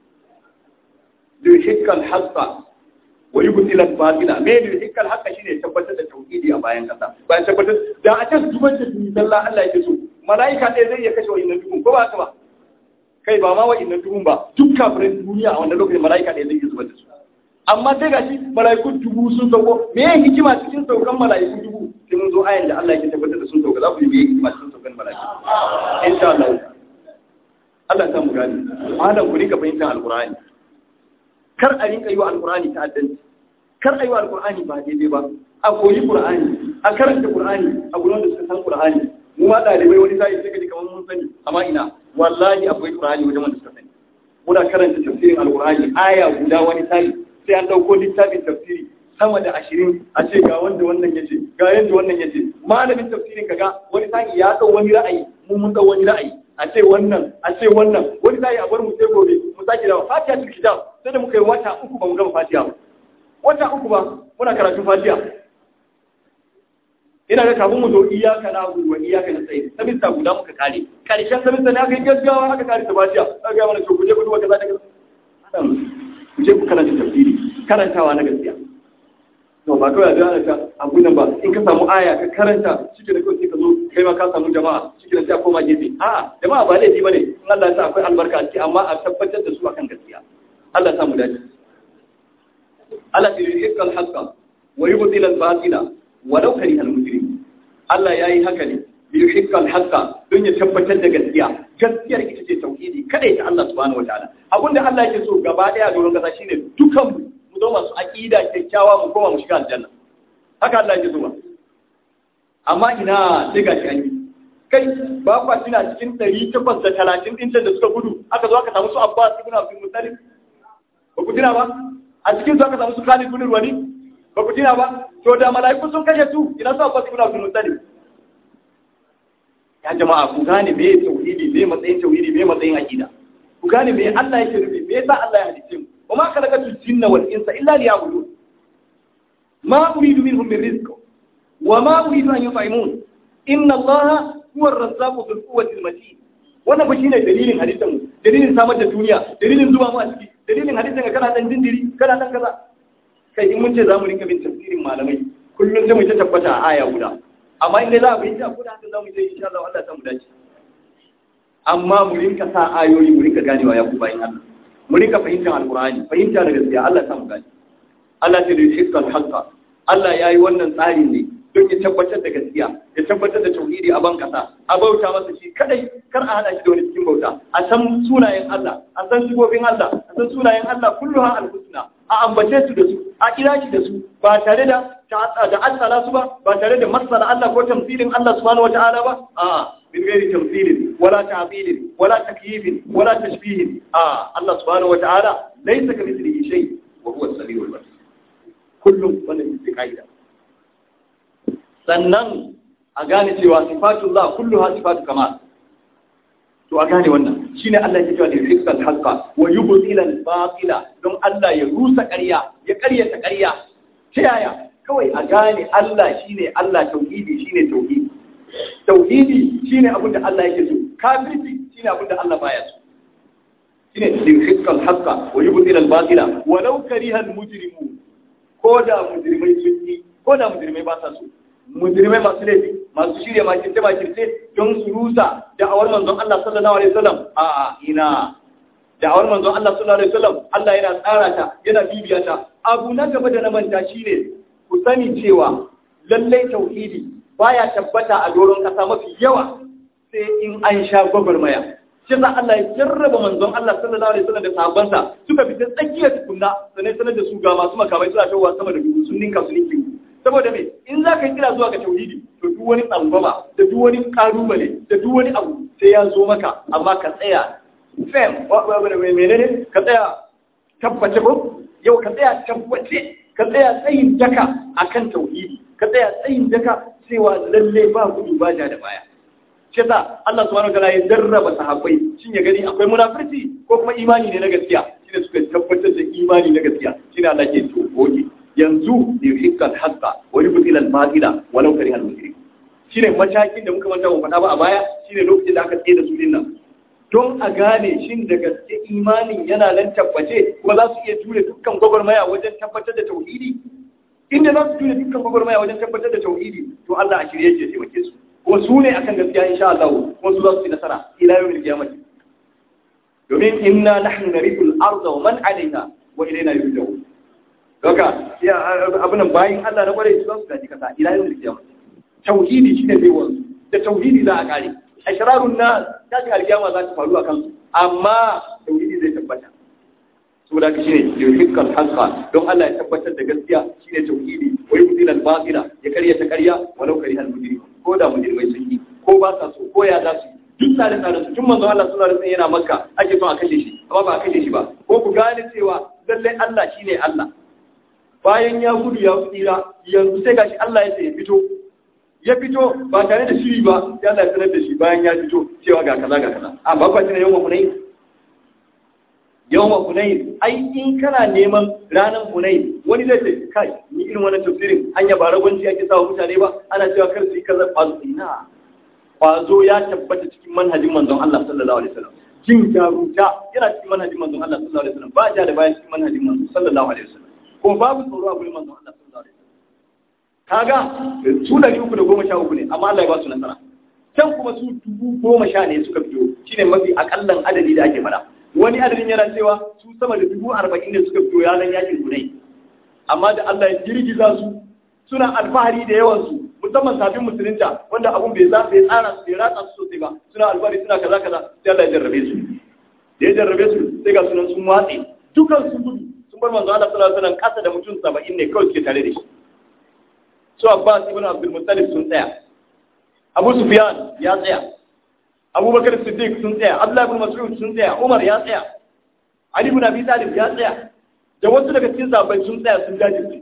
yuhikkal haqqa wa yubtil al-batila me yuhikkal haqqa shine tabbatar da tauhidi a bayan kasa bayan tabbatar da a can zubar da duni sallah Allah yake so malaika ɗaya zai iya kashe wa'innan dubun ko ba haka ba kai ba ma wa'innan dubun ba duk kafirin duniya a wannan lokacin malaika ɗaya zai iya zubar da su amma sai gashi malaiku dubu sun sauko me ya hikima cikin saukan malaiku dubu sai mun zo ayan da Allah yake tabbatar da sun sauka za ku yi me hikima cikin saukan malaiku insha Allah Allah ya samu gani malam ku rika fahimtar alqur'ani kar a rinka yi wa alkur'ani ta'addanci kar a yi wa alkur'ani ba daidai ba a koyi qur'ani a karanta qur'ani a gurin da suka san qur'ani mu ma dalibai wani sai sai kaji kamar mun sani amma ina wallahi akwai qur'ani wajen wanda suka sani muna karanta tafsirin alkur'ani aya guda wani sai sai an dauko littafin tafsiri sama da ashirin a ce ga wanda wannan yace ga yanda wannan yace malamin tafsirin kaga wani sai ya dau wani ra'ayi mu mun dau wani ra'ayi a ce wannan a ce wannan wani sai a bar mu sai gobe mu sake dawo fatiha cikin kitab sai da muka yi wata uku ba mu gama fatiha ba wata uku ba muna karatun fatiha ina da kafin mu zo iyaka na gudu wa iyaka na tsaye sabista guda muka kare karshen sabista ne aka yi gaggawa aka kare ta fatiha aka ga mana to ku je ku duba kaza da kaza ku je ku karanta tafsiri karantawa na gaskiya to ba kawai da ana ta abu nan ba in ka samu aya ka karanta shike da kawai sai ka zo kai ma ka samu jama'a shike da sai a koma gefe a jama'a ba laifi bane in Allah ya sa akwai albarka a ciki amma a tabbatar da su akan gaskiya Allah ya samu dace Allah ya yi ikal haqqa wa yubtil al batila walau kariha al mujrim Allah yayi haka ne bi yuhikkal haqqa don ya tabbatar da gaskiya gaskiyar ita ce tauhidi kadai ta Allah subhanahu wataala abinda Allah yake so gaba daya doron kasa shine dukan mu mu zo masu aqida kyakkyawa mu koma mu shiga aljanna haka Allah yake so ba amma ina sai gashi an yi kai ba kwa tuna cikin 830 din da suka gudu aka zo aka samu su Abbas ibn Abdul Muttalib ba ku tuna ba a cikin su aka samu su Khalid ibn Walid ba ku tuna ba to da mala'iku sun kashe su ina su Abbas ibn Abdul Muttalib ya jama'a ku gane me tauhidi me matsayin tauhidi me matsayin aqida ku gane me Allah yake nufi me yasa Allah ya halice mu wa ma khalaqatul jinna wal insa illa liya'budun ma uridu minhum min rizq wa ma uridu an yut'imun inna Allah huwa ar-razzaqu dhul quwwati al-matin wannan ba shine dalilin hadisin mu dalilin samar da duniya dalilin zuba mu a ciki dalilin hadisin ga kana dan dindiri kana dan kaza kai in mun ce zamu rinka bin tafsirin malamai kullum sai mu ta tabbata a aya guda amma inda za a bai ta kuda haka za mu je insha Allah Allah ta mu dace amma mu rinka sa ayoyi mu rinka ganewa ya ku bayin Allah mu rinka fahimtar alqur'ani fahimta da gaskiya Allah ta mu gane Allah ta yi hikkan haqqa Allah ya yi wannan tsari ne don ya tabbatar da gaskiya ya tabbatar da tauhidi a ban kasa a bauta masa shi kadai kar a hada shi da wani cikin bauta a san sunayen Allah a san sifofin Allah a san sunayen Allah kulluha al-husna a ambace su da su a kira shi da su ba tare da da asala su ba ba tare da masala Allah ko tamsilin Allah subhanahu wata'ala ba a min gairi tamsilin wala ta'bilin wala takyifin wala tashbihin a Allah subhanahu wata'ala laysa kamithlihi shay wa huwa as-sami'ul basir kullum wannan ita kaida sannan a gane cewa sifatullah kulluha sifatu kamal to a gane wannan shine Allah yake cewa yuhiqqal haqqa wa yubtila al-batila don Allah ya rusa ƙarya ya ƙaryata ƙarya ta yaya kawai a gane Allah shine Allah tauhidi shine tauhidi tauhidi shine abin da Allah yake so kafirci shine abin da Allah baya so shine yuhiqqal haqqa wa yubtila al-batila walau kariha al-mujrimun ko da mujrimai sun yi ko da mujrimai ba sa so mujrimai masu laifi masu shirya makirce makirce don su rusa da'awar manzon Allah sallallahu alaihi wasallam a ina da'awar manzon Allah sallallahu alaihi wasallam Allah yana tsara ta yana bibiya ta abu na gaba da na manta shine ku sani cewa lallai tauhidi baya tabbata a doron kasa mafi yawa sai in an sha gwagwarmaya shi za Allah ya jarraba manzon Allah sallallahu alaihi wasallam da sahabbansa suka fita tsakiyar tukunna sanai sanar da su ga masu makamai suna tawowa sama da dubu sun ninka su ninki saboda me in za ka yi kira zuwa ga tauhidi to duk wani tsangwama da duk wani kalubale da duk wani abu sai ya zo maka amma ka tsaya fem menene ka tsaya tabbace ko yau ka tsaya tabbace ka tsaya tsayin daka akan tauhidi ka tsaya tsayin daka cewa lalle ba gudu ba ja da baya shi yasa Allah subhanahu wataala ya jarraba sahabbai shin ya gani akwai munafurci ko kuma imani ne na gaskiya shine suka tabbatar da imani na gaskiya shine Allah ke to goge yanzu yuhiqqal haqqa wa yubtil al batila walau kariha al mujrim shine matakin da muka manta mu faɗa ba a baya shine lokacin da aka tsaye da su din nan don a gane shin da gaske imanin yana nan tabbace kuma za su iya ture dukkan gwagwarmaya wajen tabbatar da tauhidi inda za su ture dukkan gwagwarmaya wajen tabbatar da tauhidi to Allah a shirye ya taimake su kuma su ne akan gaskiya insha Allah kuma su za su yi nasara ila yawmil qiyamah domin inna nahnu narithul arda wa man 'alayha wa ilayna yurja'un Doka, ya abunan bayan Allah na kwarai su za su gaji kasa ila yawmil qiyamah tauhidi shine zai wanzu da tauhidi za a kare ashrarun na tashin alkiyama za ta faru a kansu amma tauhidi zai tabbata saboda ka shine yuhiqqal haqqa don Allah ya tabbatar da gaskiya shine tauhidi wa yudil al batila ya karya ta karya walau kariha al mujrim ko da mujrimai sun yi ko ba sa so ko ya za su duk tsare tsare su tun manzo Allah sallallahu alaihi wasallam yana makka ake son a kashe shi amma ba a kashe shi ba ko ku gane cewa lallai Allah shine Allah bayan ya gudu ya tsira yanzu sai gashi Allah ya ce ya fito ya fito ba tare da shiri ba ya Allah ya sanar da shi bayan ya fito cewa ga kaza ga kaza a ba kwa tana yawan hunayi yawan hunayi ai in kana neman ranar hunayi wani zai ce kai ni irin wannan tafsirin hanya ba ragwanci ake sawa mutane ba ana cewa kar su yi kaza kwazo ina kwazo ya tabbata cikin manhajin manzon Allah sallallahu alaihi wasallam jin jaruta yana cikin manhajin manzon Allah sallallahu alaihi wasallam ba ja da bayan cikin manhajin manzon sallallahu alaihi wasallam ko babu tsoro a gurin manzon Allah sallallahu alaihi wasallam kaga su ɗari uku da goma sha uku ne amma Allah ya ba su nasara can kuma su dubu goma sha ne suka fito shine mafi akallan adadi da ake fada wani adadin yana cewa su sama da dubu arba'in ne suka fito yaran yakin gunai amma da Allah ya girgiza su suna alfahari da yawan su musamman sabbin musulunta wanda abun bai za bai tsara su bai ratsa su sosai ba suna alfahari suna kaza kaza sai Allah ya jarrabe su da ya jarrabe su sai ga sunan sun watse dukan sun gudu sun bar manzo Allah sallallahu alaihi wasallam kasa da mutum 70 ne kawai suke tare da shi su Abbas ibn Abdul Muttalib sun tsaya Abu Sufyan ya tsaya Abu Bakar Siddiq sun tsaya Abdullah ibn Mas'ud sun tsaya Umar ya tsaya Ali ibn Abi Talib ya tsaya da wasu daga cikin sahabbai sun tsaya sun jajirce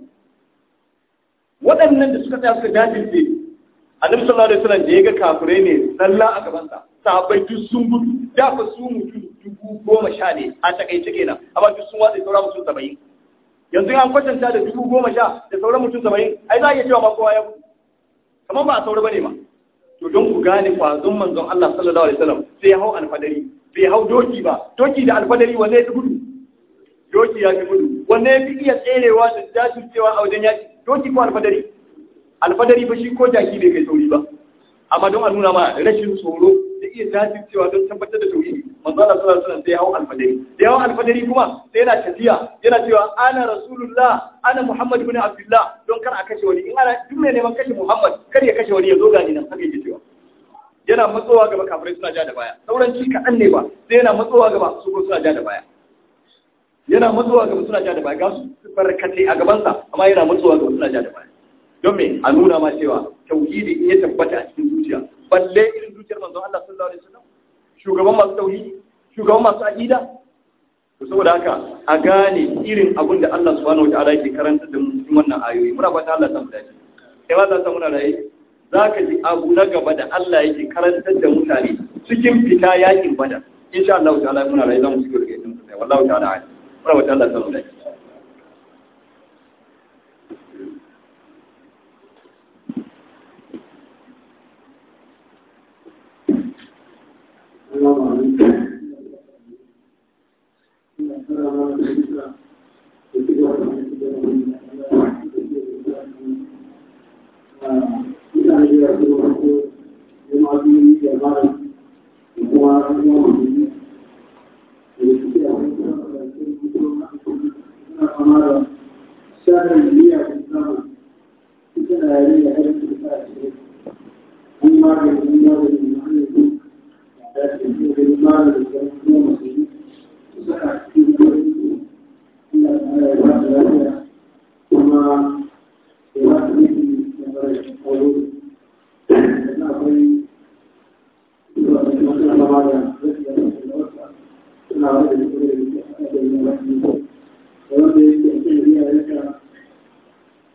waɗannan da suka tsaya suka jajirce Annabi sallallahu alaihi wasallam da ya ga kafirai ne zalla a gaban sa sahabbai duk sun gudu da fa su mutum dubu goma sha ne a takaice kenan amma duk sun watsa sauran mutum saba'in yanzu an kwatanta da dubu goma sha da sauran mutum saba'in ai za a iya cewa ma kowa ya gudu kamar ba a saura bane ma to don ku gane kwazon manzon Allah sallallahu alaihi wasallam sai ya hau alfadari bai hau doki ba doki da alfadari wanne ya fi gudu doki ya fi gudu wanne ya fi iya tserewa da jajircewa a wajen yaki doki ko alfadari alfadari ba shi ko jaki bai kai sauri ba amma don a nuna ma rashin tsoro da iya jajircewa don tabbatar da tauhidi manzo Allah sallallahu alaihi wasallam sai ya hau alfadari da ya hau alfadari kuma sai yana tafiya yana cewa ana rasulullah ana muhammad ibn abdullah don kar a kashe wani in ana duk mai neman kashe muhammad kar ya kashe wani ya zo gani nan haka yake cewa yana matsowa gaba kafirai suna ja da baya sauran ci kaɗan ne ba sai yana matsowa gaba su ko suna ja da baya yana matsowa gaba suna ja da baya ga su barkatai a gabansa amma yana matsowa gaba suna ja da baya don me a nuna ma cewa tauhidi in ya tabbata a cikin zuciya balle irin zuciyar manzon Allah sallallahu alaihi wasallam shugaban masu tauhidi shugaban masu aqida to saboda haka a gane irin abin da Allah subhanahu wataala yake karanta da mu cikin wannan ayoyi muna fata Allah ta mu dace kai ma za ta muna raye zaka ji abu na gaba da Allah yake karantar da mutane cikin fita yakin badar insha Allah ta'ala muna raye za mu cikin rike din sai wallahi ta'ala muna fata Allah ta mu dace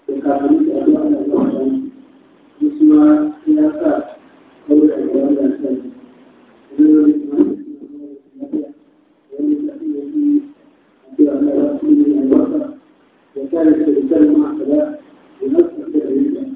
ya sa kawai a ذلك الإنسان مع خلاف ونفس التدريب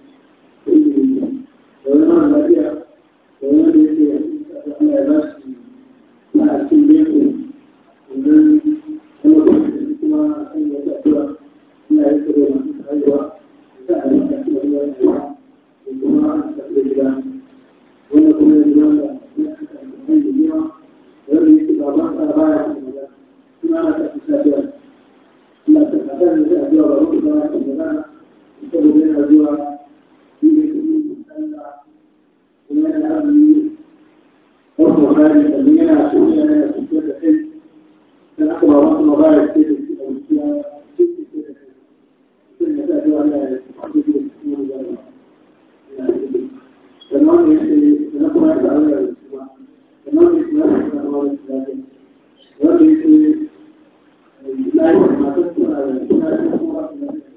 وما الذي وما الذي على نفس مع السنين ومن أنا كنت كما أن يتأثر لا يذكر من أيوة فعل تأثير وما تأثير ونكون الإمام نحن الإمام والذي يتبع بعض أربعة كما تأثير لا تتعلم الأجوار ربما تتبع يكتب بين الأجوار في المسألة ومن الأمن وهو خارج المياه سوريا في كل حين كان أقوى وقت مبارك في الأوسياء في كل مسألة على تمام يحيي نقوى على الأسبوع تمام يحيي نقوى على الأسبوع ويحيي لا يمكن أن تكون على الأسبوع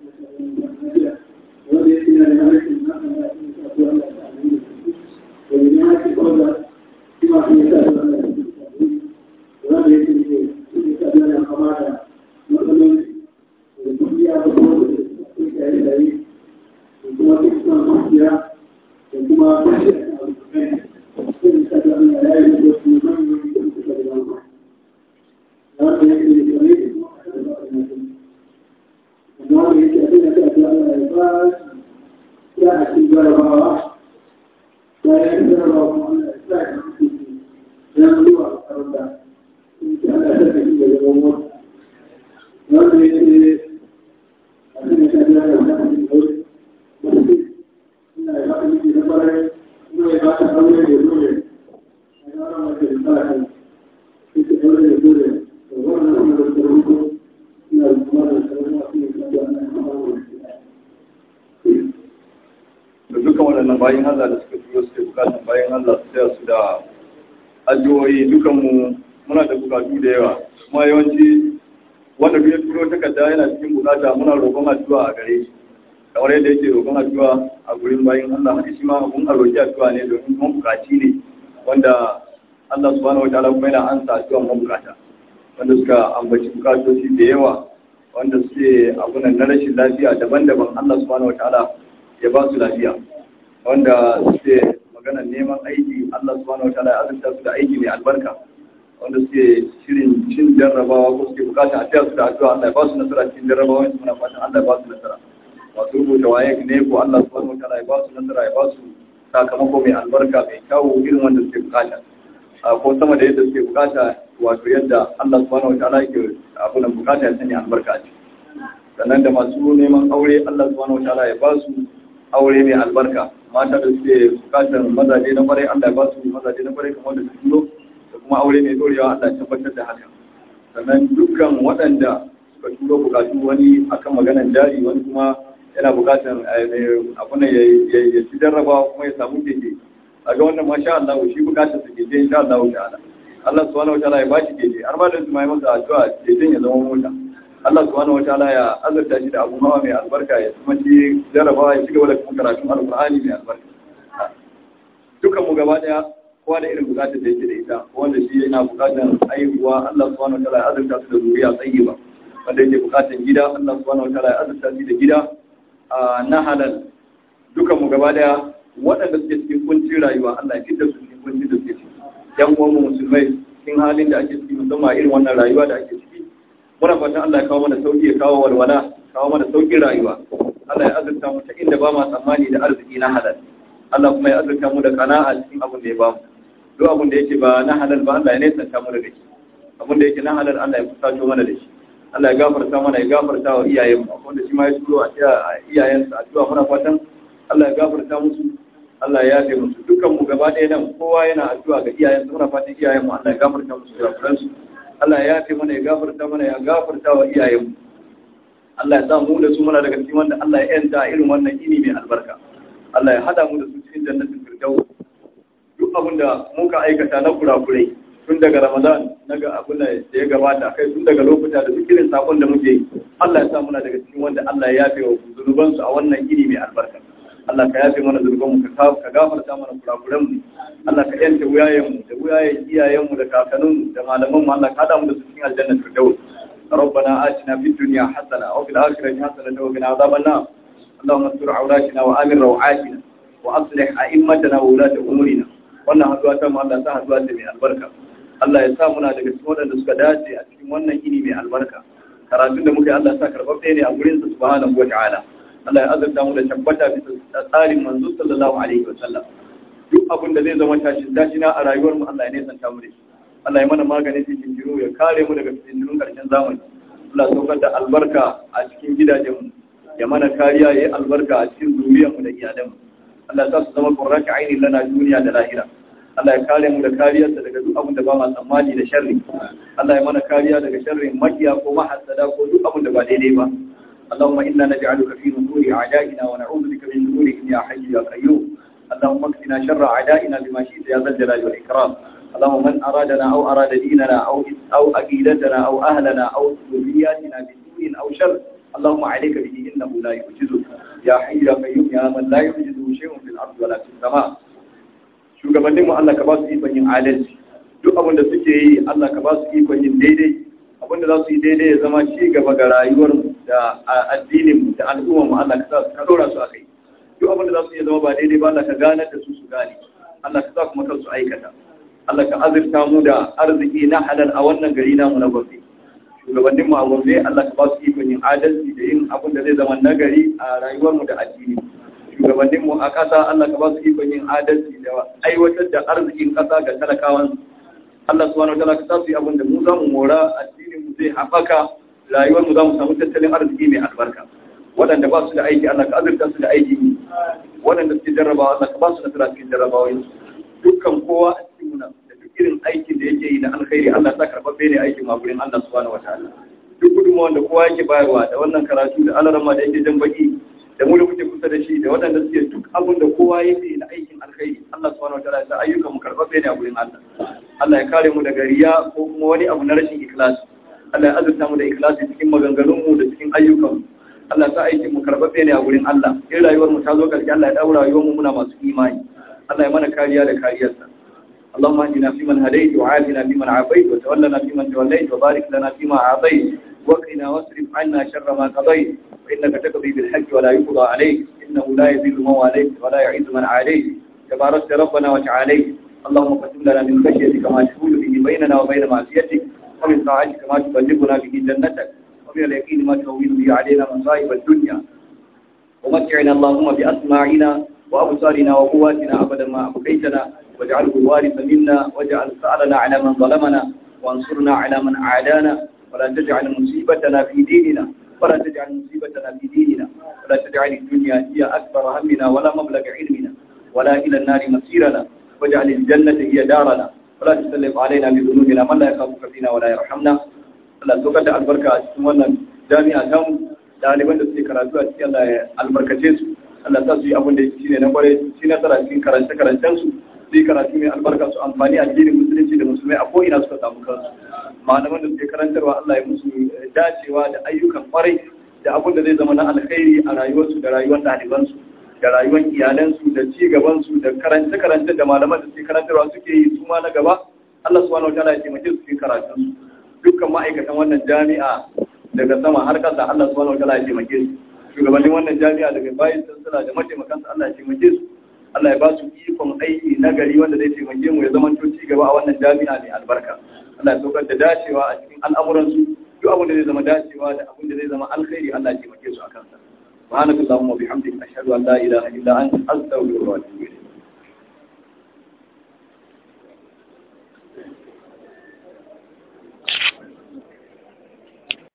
ويحيي لذلك النقوى ولذلك قال فيما في مثال ولا يمكن في مثال القمارة مثلا الكلية بطول في كأي وكما تسمى الكلية وكما تشرع في مثال أن لا يوجد في من يمكن تكلم لا يمكن لطريق وما يمكن أن تأتي على العباد لا أكيد ولا براءة لا يقدر الله أن الإسلام يملوء الأرض إن كان أشد في الأمور وأن يجري أن يشهد لنا الناس من الأرض مسجد إن عباد الذي نفر إن عباد الأولى يقول أنا أرى ما في الفاتح في الأولى يقول وأنا أرى الترويج إن الأمور السلامة في الأرض أن أمر da dukkan waɗannan bayan Allah da suka turo suke bukatan bayan Allah su taya su da addu'o'i dukanmu muna da bukatu da yawa kuma yawanci wanda duk ya turo takarda yana cikin bukata muna roƙon addu'a a gare shi kamar yadda yake roƙon addu'a a gurin bayan Allah haka shi ma abun a roƙi addu'a ne domin kuma bukaci ne wanda Allah subhanahu wa ta'ala kuma yana ansa addu'a mabukata wanda suka ambaci bukatoci da yawa wanda suke abunan na rashin lafiya daban-daban Allah subhanahu wa ta'ala ya ba su lafiya wanda suke magana neman aiki Allah subhanahu wa ta'ala ya azurta su da aiki mai albarka wanda suke shirin cin jarrabawa ko suke bukata a taya su da addu'a Allah ya ba su nasara cikin jarrabawa su muna fatan Allah ya ba su nasara masu rubuta waye ne ko Allah subhanahu wa ta'ala ya ba su nasara ya ba su sakamako mai albarka mai kyawu irin wanda suke bukata a ko sama da yadda suke bukata wato yadda Allah subhanahu wa ta'ala yake abu nan bukata ya sanya albarka a ciki sannan da masu neman aure Allah subhanahu wa ta'ala ya ba su aure mai albarka mata da suke bukatar mazaje na kwarai Allah ya ba su mazaje na kwarai kamar da su turo da kuma aure mai dorewa Allah ya tabbatar da haka sannan dukkan waɗanda suka turo bukatu wani akan maganar jari wani kuma yana bukatar abuna ya ci jarrabawa kuma ya samu keke a ga wannan masha Allah shi bukatar su keke insha Allah ta'ala Allah subhanahu wa ta'ala ya ba shi keke har ma da su mai masa addu'a keken ya zama mota Allah subhanahu wa ta'ala ya azurta shi da abu hawa mai albarka ya kuma ci jarabawa ya cigaba da kuma karatun alkur'ani mai albarka dukan mu gaba daya kowa da irin bukatar da yake da ita wanda shi yana bukatar aihuwa Allah subhanahu wa ta'ala ya azurta su da zuriya tayyiba wanda yake bukatar gida Allah subhanahu wa ta'ala ya azurta shi da gida na halal dukan mu gaba daya waɗanda suke cikin kuncin rayuwa Allah ya fitar su cikin kuncin da suke ciki yan uwan mu musulmai cikin halin da ake ciki musamman irin wannan rayuwa da ake ciki muna fatan Allah ya kawo mana sauki ya kawo walwala kawo mana saukin rayuwa Allah ya azurta mu ta inda ba ma tsammani da arziki na halal Allah kuma ya azurta mu da kana'a cikin abin da ya bamu duk abin da yake ba na halal ba Allah ya nesanta mu daga shi abin da yake na halal Allah ya kusato mana da shi Allah ya gafarta mana ya gafarta wa iyayen mu wanda shi ma ya turo a iyayensa addu'a muna fatan Allah ya gafarta musu Allah ya yafe musu dukkan mu gaba ɗaya nan kowa yana addu'a ga iyayensa muna fatan iyayen mu Allah ya gafarta musu da su Allah ya yafe mana ya gafarta mana ya gafarta wa iyayenmu Allah ya sa mu da su muna daga cikin wanda Allah ya yanta irin wannan ini mai albarka Allah ya hada mu da su cikin jannatin firdaus duk abin da muka aikata na kurakurai tun daga Ramadan na ga abin da ya gabata kai tun daga lokuta da duk irin sakon da muke yi Allah ya sa muna daga cikin wanda Allah ya yafe wa zunubansu a wannan ini mai albarka Allah ka yafe mana zunubanmu ka ka gafarta mana kurakuranmu Allah ka yanta wuyayenmu da wuyayen iyayenmu da kakanninmu da malamanmu Allah ka hada mu da su cikin aljanna firdaus ربنا آتنا في الدنيا حسنة وفي الآخرة حسنة وقنا عذاب النار اللهم استر عوراتنا وآمن روعاتنا وأصلح أئمتنا وولاة أمورنا wannan haduwa ta mu Allah ta haduwa ce mai albarka Allah ya sa muna daga cikin waɗanda suka dace a cikin wannan ini mai albarka karatun da muka yi Allah ya sa karɓaɓɓe ne a gurin sa subhanahu wa ta'ala Allah ya azurta mu da tabbata bisa tsarin manzo sallallahu alaihi wa sallam duk abin da zai zama tashin tashina a rayuwar mu Allah ya nesanta mu da shi Allah ya mana maganin cikin jiro ya kare mu daga cikin jirin karshen zamani Allah ya saukar da albarka a cikin gidajenmu ya mana kariya ya yi albarka a cikin zuriyarmu da iyalanmu Allah ya sa su zama qurratu aini lana duniya da lahira Allah ya kare mu da kariyarsa daga duk abin da ba ma tsammani da sharri Allah ya mana kariya daga sharrin makiya ko mahassada ko duk abin da ba daidai ba اللهم إنا نجعلك في نحور أعدائنا ونعوذ بك من شرورهم يا حي يا قيوم اللهم اكفنا شر أعدائنا بما شئت يا ذا الجلال والإكرام اللهم من أرادنا أو أراد ديننا أو أو أكيدتنا أو أهلنا أو ذرياتنا بسوء أو شر اللهم عليك به إنه لا يعجزك يا حي يا قيوم يا من لا يعجزه شيء في الأرض ولا في السماء shugabannin mu Allah ka ba su ikon yin adalci duk abin da suke yi Allah ka ba su ikon yin daidai abin da za su yi daidai ya zama ci gaba ga rayuwar mu da addinin mu da al'ummar mu Allah ka sa ka dora su akai duk abin da za su yi zama ba daidai ba Allah ka ganar da su su gane Allah ka sa kuma kansu aikata Allah ka azurta mu da arziki na halal a wannan gari namu na gobe shugabannin mu a gobe Allah ka ba su ikon yin adalci da yin abin da zai zama nagari a rayuwar mu da addini shugabannin mu a ƙasa Allah ka ba su ikon yin adalci da aiwatar da arzikin ƙasa ga talakawan Allah subhanahu wa ta'ala ka sa su yi abin da mu za mu mora addinin mu zai haɓaka rayuwar mu za mu samu tattalin arziki mai albarka waɗanda ba su da aiki Allah ka azurta su da aiki waɗanda suke jarrabawa Allah ka ba su nasara cikin jarrabawoyin dukkan kowa a cikin muna da duk irin aikin da yake yi na alkhairi Allah ta karɓaɓɓe ne aikin ma gurin Allah subhanahu wa ta'ala duk gudunmawar da kowa yake bayarwa da wannan karatu da alarama da yake jan baki da mu da muke kusa da shi da waɗanda suke duk abin da kowa yake na aikin alkhairi Allah subhanahu wa ta'ala ya sa ayyukan mu karɓaɓɓe ne a gurin Allah Allah ya kare mu daga riya ko kuma wani abu na rashin ikhlasi Allah ya azurta mu da ikhlasi cikin maganganun mu da cikin ayyukan mu Allah sa aikin mu karɓaɓɓe ne a gurin Allah in rayuwar mu ta zo ƙarshe Allah ya daura rayuwar mu muna masu imani Allah ya mana kariya da kariyarsa اللهم اهدنا فيمن هديت وعافنا فيمن عافيت وتولنا فيمن توليت وبارك لنا فيما اعطيت وقنا واصرف عنا شر ما قضيت فانك تقضي بالحق ولا يقضى عليك انه لا يذل من واليت ولا يعز من عليك تباركت ربنا وتعاليت اللهم قسم لنا من خشيتك ما تحول به بيننا وبين معصيتك ومن طاعتك ما تبلغنا به جنتك ومن اليقين ما تهون به علينا مصائب الدنيا ومتعنا اللهم باسماعنا وابصارنا وقواتنا ابدا ما ابقيتنا واجعله الوارث منا واجعل ثأرنا على من ظلمنا وانصرنا على من عادانا ولا تجعل مصيبتنا في ديننا ولا تجعل مصيبتنا في ديننا ولا تجعل الدنيا هي أكبر همنا ولا مبلغ علمنا ولا إلى النار مصيرنا واجعل الجنة هي دارنا ولا تسلط علينا بذنوبنا من لا يخافك فينا ولا يرحمنا Allah saukar da albarka a cikin wannan jami'a ta mu ɗaliban da suke karatu a cikin Allah ya albarkace su Allah sa su yi abin da shi ne na kwarai shi nasara cikin karance-karancen su su yi karatu mai albarka su amfani addinin musulunci da musulmai a ko'ina suka samu kansu malaman da suke karantarwa Allah ya musu dacewa da ayyukan kwarai da abin da zai zama na alkhairi a rayuwarsu da rayuwar ɗalibansu da rayuwar iyalansu da ci gabansu da karance-karance da malaman da suke karantarwa suke yi su ma na gaba Allah subhanahu wataala ya taimake su cikin karatunsu dukkan ma'aikatan wannan jami'a daga sama har ƙasa Allah subhanahu wataala ya taimake su shugabannin wannan jami'a daga bayan sansala da mataimakansu Allah ya taimake su Allah ya ba su ikon aiki na gari wanda zai taimake mu ya zama ci gaba a wannan jami'a mai albarka Allah ya saukar da dacewa a cikin al'amuransu duk abin da zai zama dacewa da abin da zai zama alkhairi Allah ya taimake su a kansa subhanakallahumma wa bihamdika ashhadu an la ilaha illa anta astaghfiruka wa atubu ilayk